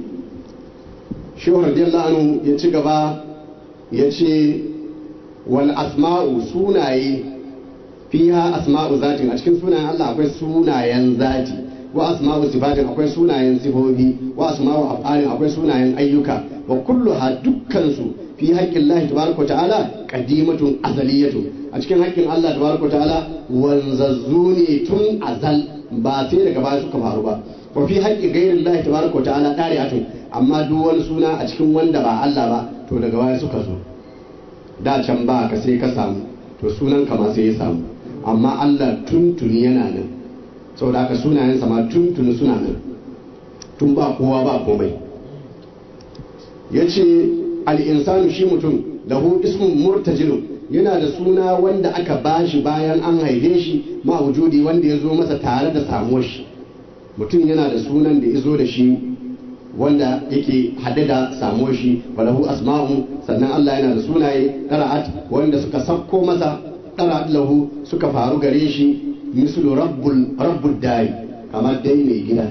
shehu radiyallahu anhu ya ci gaba ya ce wal asma'u sunaye fiha asma'u zatin a cikin sunayen Allah akwai sunayen zati wa asma'u sifatin akwai sunayen sifofi wa asma'u af'alin akwai sunayen ayyuka wa kulluha dukkan su fi haƙƙin Allah tabaraka ta'ala qadimatun azaliyatun a cikin haƙƙin Allah tabaraka ta'ala wanzazzu ne tun azal ba sai daga baya suka faru ba wa fi haƙƙin gairin Allah tabaraka ta'ala dari'atun amma duk wani suna a cikin wanda ba Allah ba to daga baya suka zo da can ba ka sai ka samu to sunan ka ma sai ya samu amma Allah tuntuni yana nan saboda haka sunayensa ma tuntuni suna nan tun ba kowa ba komai ya ce al'insanu shi mutum lahu ismun murtajilun yana da suna wanda aka bashi bayan an haife shi ma wujudi wanda ya zo masa tare da samuwar shi mutum yana da sunan da ya zo da shi wanda yake haɗe da samuwar shi walahu asma'u sannan Allah yana da sunaye ɗara'at wanda suka sakko masa ɗara'at lahu suka faru gare shi mislu rabbul rabbul dari kamar dai mai gida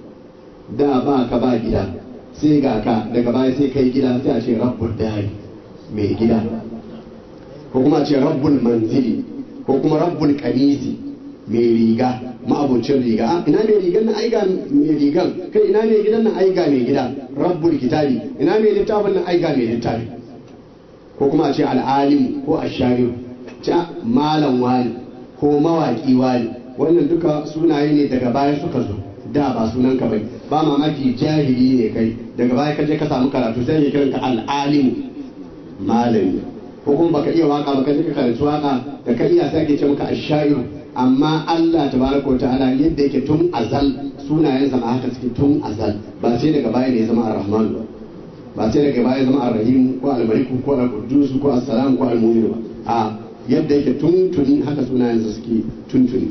da ba ka ba gida sai ga ka daga baya sai kai gida sai a ce rabbul dari mai gida ko kuma a ce rabbul manzili ko kuma rabbul kanisi mai riga ma'abucin riga a ina mai rigan nan aiga mai rigan kai ina mai gidan nan aiga mai gida rabbul kitabi ina mai littafin nan aiga mai littafi ko kuma a ce al'alim ko ashariu ta malam wani ko mawaki wani wannan duka sunaye ne daga baya suka zo da ba sunan ka bai ba mamaki jahili ne kai daga baya ka je ka samu karatu sai ya kiran ka al'alim malami ko kuma baka iya waka baka je ka karanci waka da ka iya sai ake ce maka ashairu amma Allah tabaraka wa ta'ala yadda yake tun azal sunayensa ma haka suke tun azal ba sai daga baya ne ya zama ar-rahman ba ba sai daga baya ya zama ar-rahim ko al-malik ko al-quddus ko as-salam ko al-mu'min ba a yadda yake tuntuni haka sunayensa suke tuntuni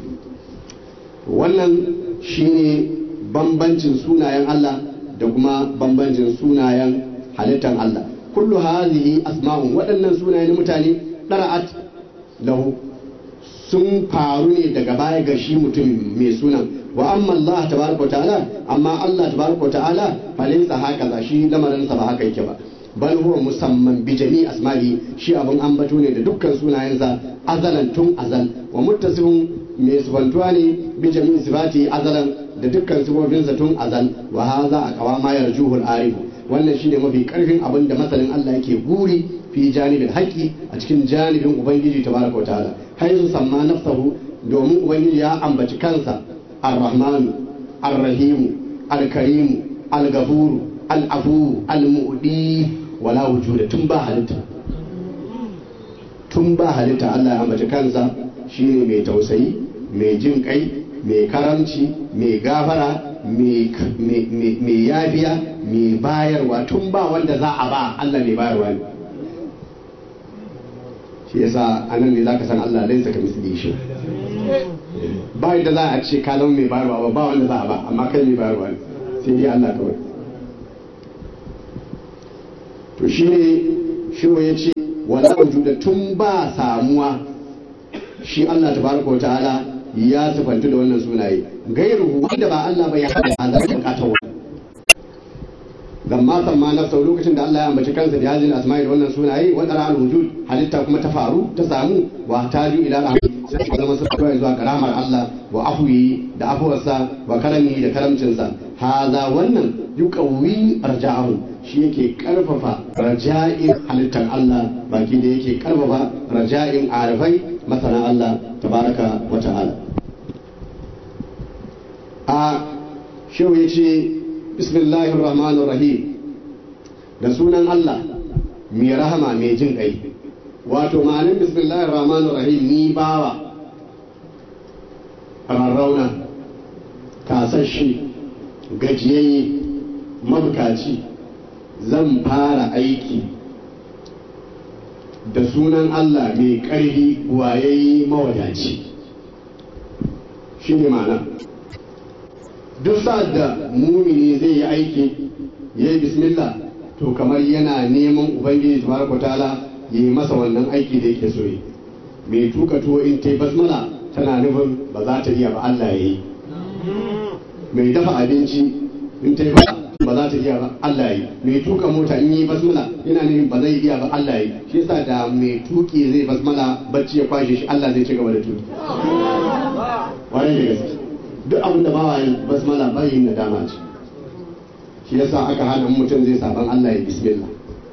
wannan shine bambancin sunayen Allah da kuma bambancin sunayen halittar Allah kullu hazihi asma'un waɗannan sunaye na mutane ɗara'at lahu sun faru ne daga baya ga shi mutum mai sunan wa amma Allah tabaraka ta'ala amma Allah tabaraka ta'ala falinsa haka za shi lamarinsa ba haka yake ba bal huwa musamman bi jami asma'i shi abun ambato ne da dukkan sunayensa azalan tun azal wa muttasifun mai sifantuwa ne bi jami sifati azalan da dukkan sifofinsa tun azal wa haza a kawa ma yarjuhul arif wannan shine mafi karfin abin da masanin Allah yake guri fi janibin haƙi a cikin janibin ubangiji tabaraka wa ta'ala haizu samma nafsahu domin ubangiji ya ambaci kansa ar-rahmanu ar-rahimu al-karimu al-gafuru al-afu al-mu'di wala wujuda tun ba halitta tun ba halitta Allah ya ambaci kansa shine mai tausayi mai jin kai mai karamci mai gafara mai yafiya mai bayarwa tun ba wanda za a ba Allah mai bayarwa ne shi yasa anan ne zaka san Allah laisa ka misli shi ba yadda za a ce ka zama mai bayarwa ba ba wanda za a ba amma kai mai bayarwa ne sai dai Allah kawai to shi ne shi ya ce wala wujuda tun ba samuwa shi Allah tabaraka wa ta'ala ya sifantu da wannan sunaye gairu wanda ba Allah ba ya hada da zai bukatar wani lamma samma nafsa lokacin da Allah ya ambaci kansa da yazin asma'i da wannan sunaye wa qara al wujud halitta kuma ta faru ta samu wa taju ila rahmi sai ka zama suka zuwa karamar Allah wa afwi da afuwarsa wa karami da karamcinsa haza wannan yuqawwi arja'ahu shi yake karfafa raja'in halittar Allah baki da yake karfafa raja'in arifai masana Allah tabaraka wa ta'ala a shehu ya ce bismillahir rahmanir rahim da sunan Allah mai rahama mai jin kai wato ma'anin bismillahir rahmanir rahim ni bawa rarrauna kasashe gajiyayye mabukaci zan fara aiki da sunan Allah mai ƙarfi wayayye mawadaci shi ne ma'ana duk sa'ad da mumini zai yi aiki ya yi bismillah to kamar yana neman ubangiji tabaraka ta'ala ya yi masa wannan aiki da yake so yi mai tuka tuwo in ta yi basmala tana nufin ba za ta iya ba Allah ya yi mai dafa abinci in ta yi ba ba za ta iya ba Allah ya yi mai tuka mota in yi basmala yana nufin ba zai iya ba Allah ya yi shi yasa da mai tuki zai basmala bacci ya kwashe shi Allah zai ci gaba da tuki wani da gaske duk abin da bawa yin basmala ba yin nadama ce shi yasa aka hana mutum zai saban Allah ya bismillah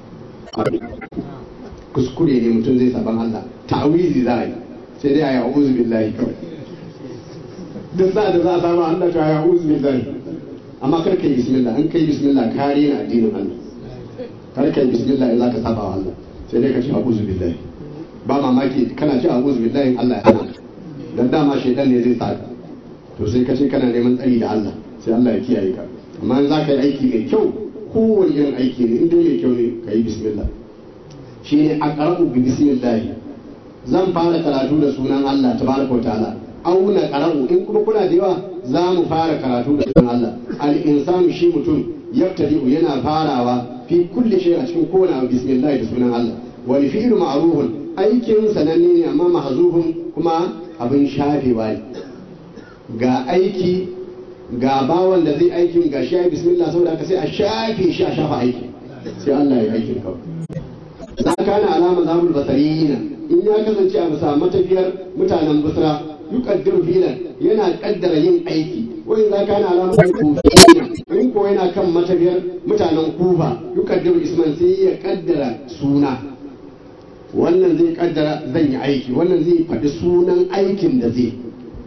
kuskure ne mutum zai saban Allah ta'awizi za a yi sai dai a yi a'udhu billahi kawai duk sa da za a samu Allah ta yi a'udhu billahi amma kar ka yi bismillah in ka yi bismillah kare na addinin Allah kar ka yi bismillah in za ka saba wa Allah sai dai ka ce a'udhu billahi ba mamaki kana ce a'udhu billahi Allah ya hana dan dama shaidan ne zai sa ka to sai ka ce kana neman tsari da Allah sai Allah ya kiyaye ka amma in za ka yi aiki mai kyau kowane irin aiki ne in dai mai kyau ne ka yi bismillah shi ne a ƙara'u bi bismillah zan fara karatu da sunan Allah tabaraka wa ta'ala auna ƙara'u in kuma kuna da yawa za mu fara karatu da sunan Allah al insanu shi mutum yabtadi'u yana farawa fi kulli shay a cikin kowane abu bismillah da sunan Allah wal fi'lu ma'rufun aikin sananne ne amma mahzufun kuma abin shafewa ne ga aiki ga bawan da zai aikin ga shi ya bismillah saboda haka sai a shafe shi a shafa aiki sai Allah ya aikin kawai za ka na alama zamul basariyina in ya kasance a bisa matafiyar mutanen basra yuqaddiru filan yana kaddara yin aiki wai za ka na alama kufiyina in ko yana kan matafiyar mutanen kufa yuqaddiru isman sai ya kaddara suna wannan zai kaddara zan yi aiki wannan zai faɗi sunan aikin da zai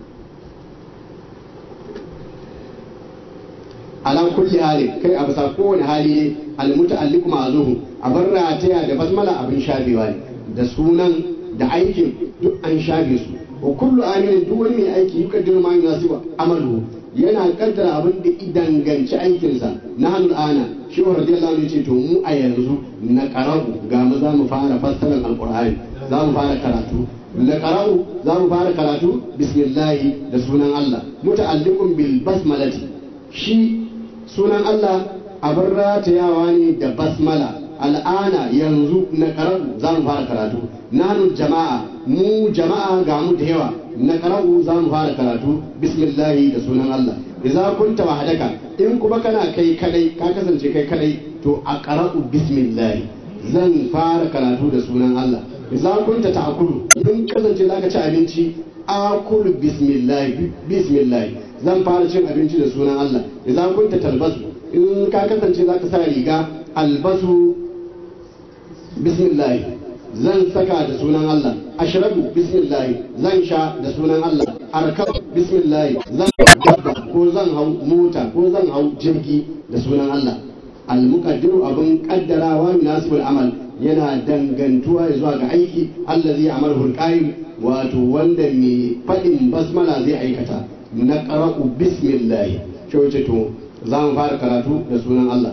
ala kulli hali kai a bisa kowane hali ne almuta'alliqu ma'zuhu abin rataya da basmala abin shafewa ne da sunan da aikin duk an shafe su wa kullu amilin duk wani mai aiki yukaddiru ma yunasibu amalu yana kaddara abin da idanganci aikinsa na hannun ana shi wa radiyallahu anhu ce to mu a yanzu na qara'u ga mu za mu fara fassarar alqur'ani za mu fara karatu na qara'u za mu fara karatu bismillahi da sunan Allah muta'alliqun bil basmalati shi sunan Allah abin ratayawa ne da basmala al'ana yanzu na karatu za mu fara karatu nanu jama'a mu jama'a ga mu da yawa na karatu za mu fara karatu bismillahi da sunan Allah idza kunta wahdaka in kuma kana kai kadai ka kasance kai kadai to a qara'u bismillahi zan fara karatu da sunan Allah idza kunta ta'kulu in kasance zaka ci abinci akulu bismillahi bismillahi zan fara cin abinci da sunan Allah idan kunta talbasu in ka kasance zaka sa riga albasu bismillah zan saka da sunan Allah ashrabu bismillah zan sha da sunan Allah arkab bismillah zan dabba ko zan hau mota ko zan hau jirgi da sunan Allah almuqaddiru abin kaddarawa munasibul amal yana dangantuwa zuwa ga aiki allazi amalahu alqaim wato wanda mai faɗin basmala zai aikata na ƙara'u bismillahi ce to za mu fara karatu da sunan Allah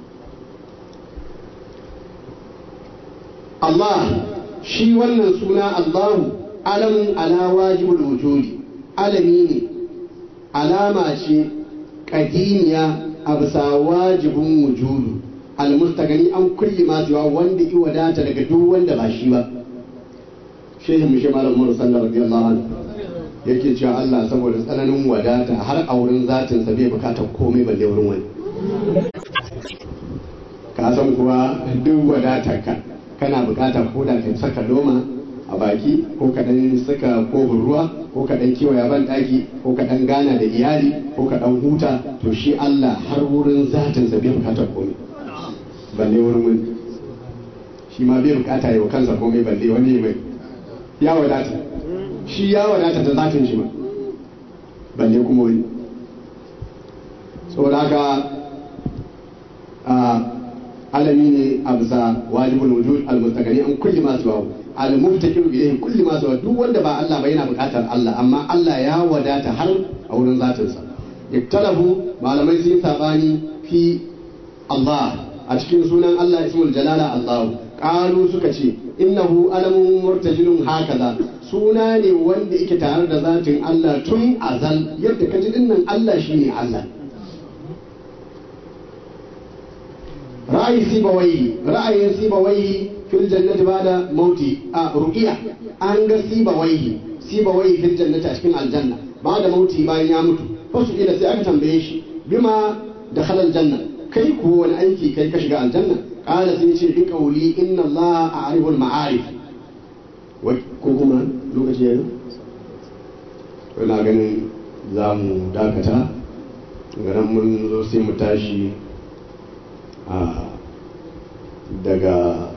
Allah shi wannan suna Allahu alamun ala wajibul wujudi alami ne alama ce ƙadimiya a bisa wajibin wujudu almustagani an kulli masu yawa wanda i wadata daga duk wanda ba shi ba shehin mishi malam Umar sallallahu radiyallahu anhu yake cewa Allah saboda tsananin wadata har a wurin zatin sa bai bukatar komai balle wurin wani ka san kuwa duk wadatar ka kana bukatar ko da ka saka loma a baki ko ka dan saka kofin ruwa ko ka dan kewaya ban daki ko ka dan gana da iyali ko ka dan huta to shi Allah har wurin zatin sa bai bukatar komai balle wurin wani shi ma bai bukata yi wa kansa komai balle wani mai ya wadata shi ya wadata da zatin shi ma balle kuma wani saboda haka alami ne a bisa wajibul wujud al-mustaqani an kulli ma suwa al-mubtakir ilayhi kulli ma suwa duk wanda ba Allah ba yana bukatar Allah amma Allah ya wadata har a wurin zatin sa iktalafu malamai sun sabani fi Allah a cikin sunan Allah ismul jalala Allah qalu suka ce innahu alamun murtajilun hakaza suna ne wanda yake tare da zatin Allah tun azal yadda ka ji dinnan Allah shine Allah ra'ayi sibawai ra'ayin sibawai fil jannati bada mauti a ruqiya an ga sibawai sibawai fil jannati a cikin aljanna bada mauti bayan ya mutu fasu ila sai aka tambaye shi bima da halal janna kai ko wani aiki kai ka shiga aljanna qala sai ce bi qawli inna allaha a'rifu al-ma'arif ko kuma lokaci yayi to ina ganin za mu dakata garan mun zo sai mu tashi a daga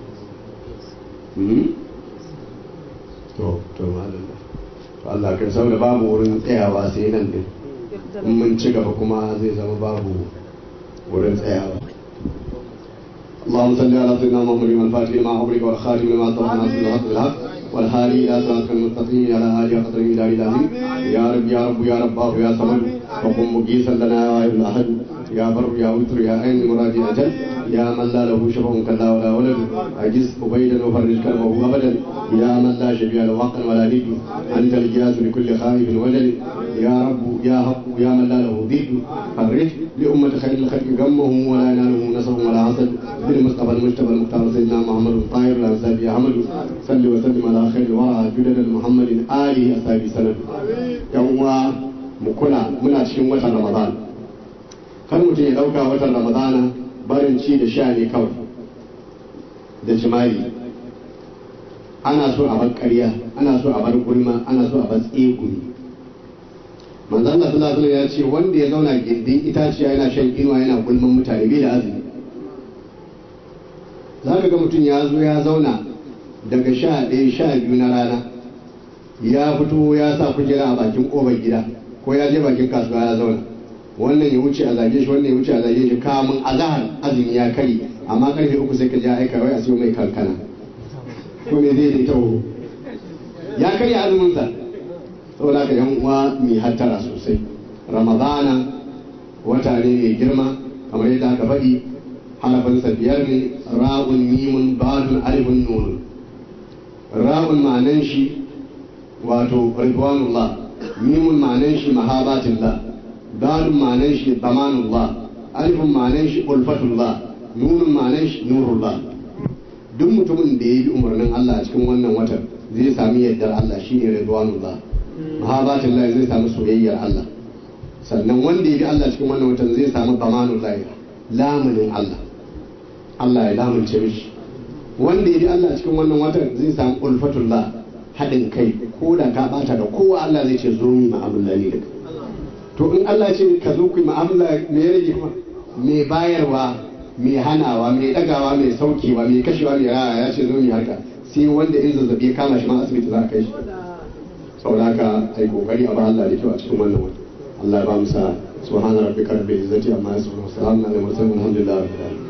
to to malam to Allah kan saboda babu wurin tsayawa sai nan din in mun ci gaba kuma zai zama babu wurin tsayawa اللهم صل على سيدنا محمد الفاتح لما أغلق والخاتم لما سبق ناصر الحق بالحق والهادي إلى صراط المستقيم على آله قدر إلى العظيم يا رب يا رب يا رب يا صمد وقم مجيسا لنا يا واحد الأحد يا بر يا وتر يا عين مراد أجل يا من لا له شبه كلا ولا ولد أجز أبيدا وفرج كربه أبدا يا من لا شبيه له حقا ولا ند أنت الجاز لكل خائف وجل يا رب يا حق يا من لا له ضد فرج لأمة خير الخلق غمهم ولا ينالهم نصر ولا حسد بالمصطفى المجتبى المختار سيدنا محمد الطاهر الأنساب يا أحمد صل وسلم على خير الورى جدد محمد آله أصحابه سند يوم مكنا من أشكي وطن رمضان kar mutum ya ɗauka watan ramadana barin ci da sha ne kawai da jima'i ana so a bar ƙarya ana so a bar gulma ana so a bar tsegumi manzon Allah sallallahu alaihi ya ce wanda ya zauna gindin itaciya yana shan inuwa yana gulman mutane bai da azumi za ka ga mutum ya zo ya zauna daga sha ɗaya sha biyu na rana ya fito ya sa kujera a bakin ƙofar gida ko ya je bakin kasuwa ya zauna wannan ya wuce a zage shi wannan ya wuce a zage shi kamun azahar azumi ya kari amma karfe uku sai ka je aika wai a siyo mai kankana ko me zai dai taho ya karya azumin sa saboda ka yan uwa mai hattara sosai ramadana wata ne mai girma kamar yadda aka faɗi harafinsa biyar ne ra'un mimun badun alifun nun ra'un ma'anan shi wato ridwanullah mimun ma'anan shi mahabatillah dalun ma'anan shi zamanullah alifun ma'anan shi ulfatullah nunun ma'anan shi nurullah duk mutumin da ya bi umarnin Allah a cikin wannan watan zai sami yardar Allah shine ridwanullah mahabatullah zai sami soyayyar Allah sannan wanda ya bi Allah cikin wannan watan zai sami zamanullah lamunin Allah Allah ya lamunce mishi wanda ya bi Allah cikin wannan watan zai sami ulfatullah haɗin kai ko da ka bata da kowa Allah zai ce zo mu ma'amala ne da kai to in Allah ce ka zo ku mu'amala me ya rage kuma me bayarwa me hanawa me dagawa me saukewa me kashewa me raya ya ce zo mu haka sai wanda in zazzabi ya kama shi ma asibiti za a kai shi saboda haka ai kokari a ba Allah da kyau a cikin wannan wata Allah ya ba mu sa subhana rabbika rabbil izzati amma yasifun wa salamun alal mursalin alhamdulillahi rabbil alamin